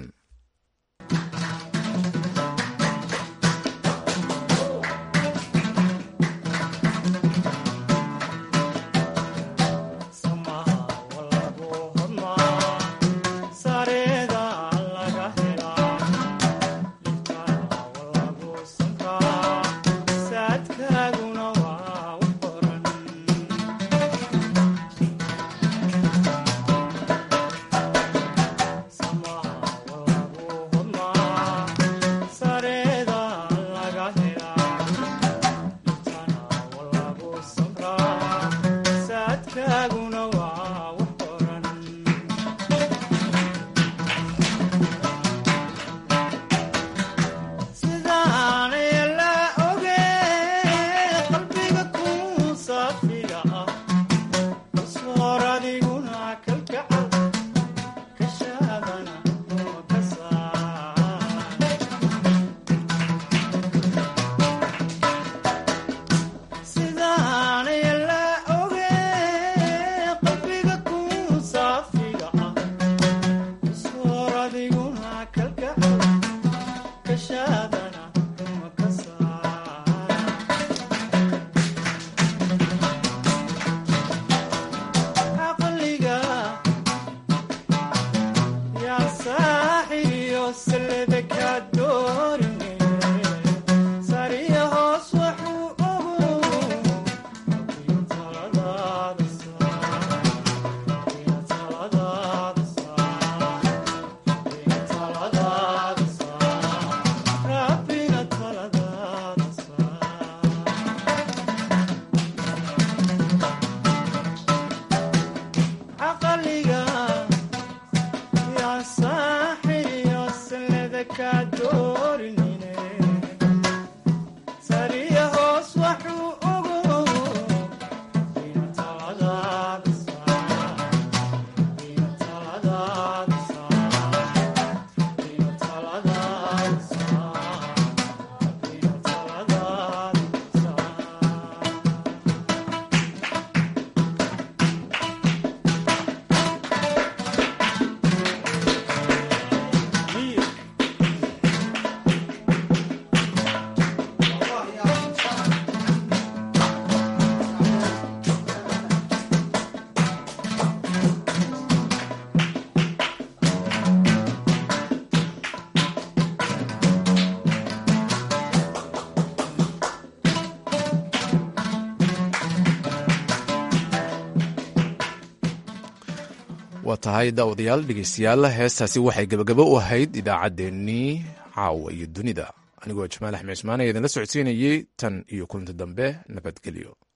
waa tahay daawadayaal dhegeystayaal heestaasi waxay gebagabo u ahayd idaacaddeenii caawa iyo dunida anigoo jamaal axmed cismaan ayaa idinla socodsiinayey tan iyo kulanti dambe nabadgelyo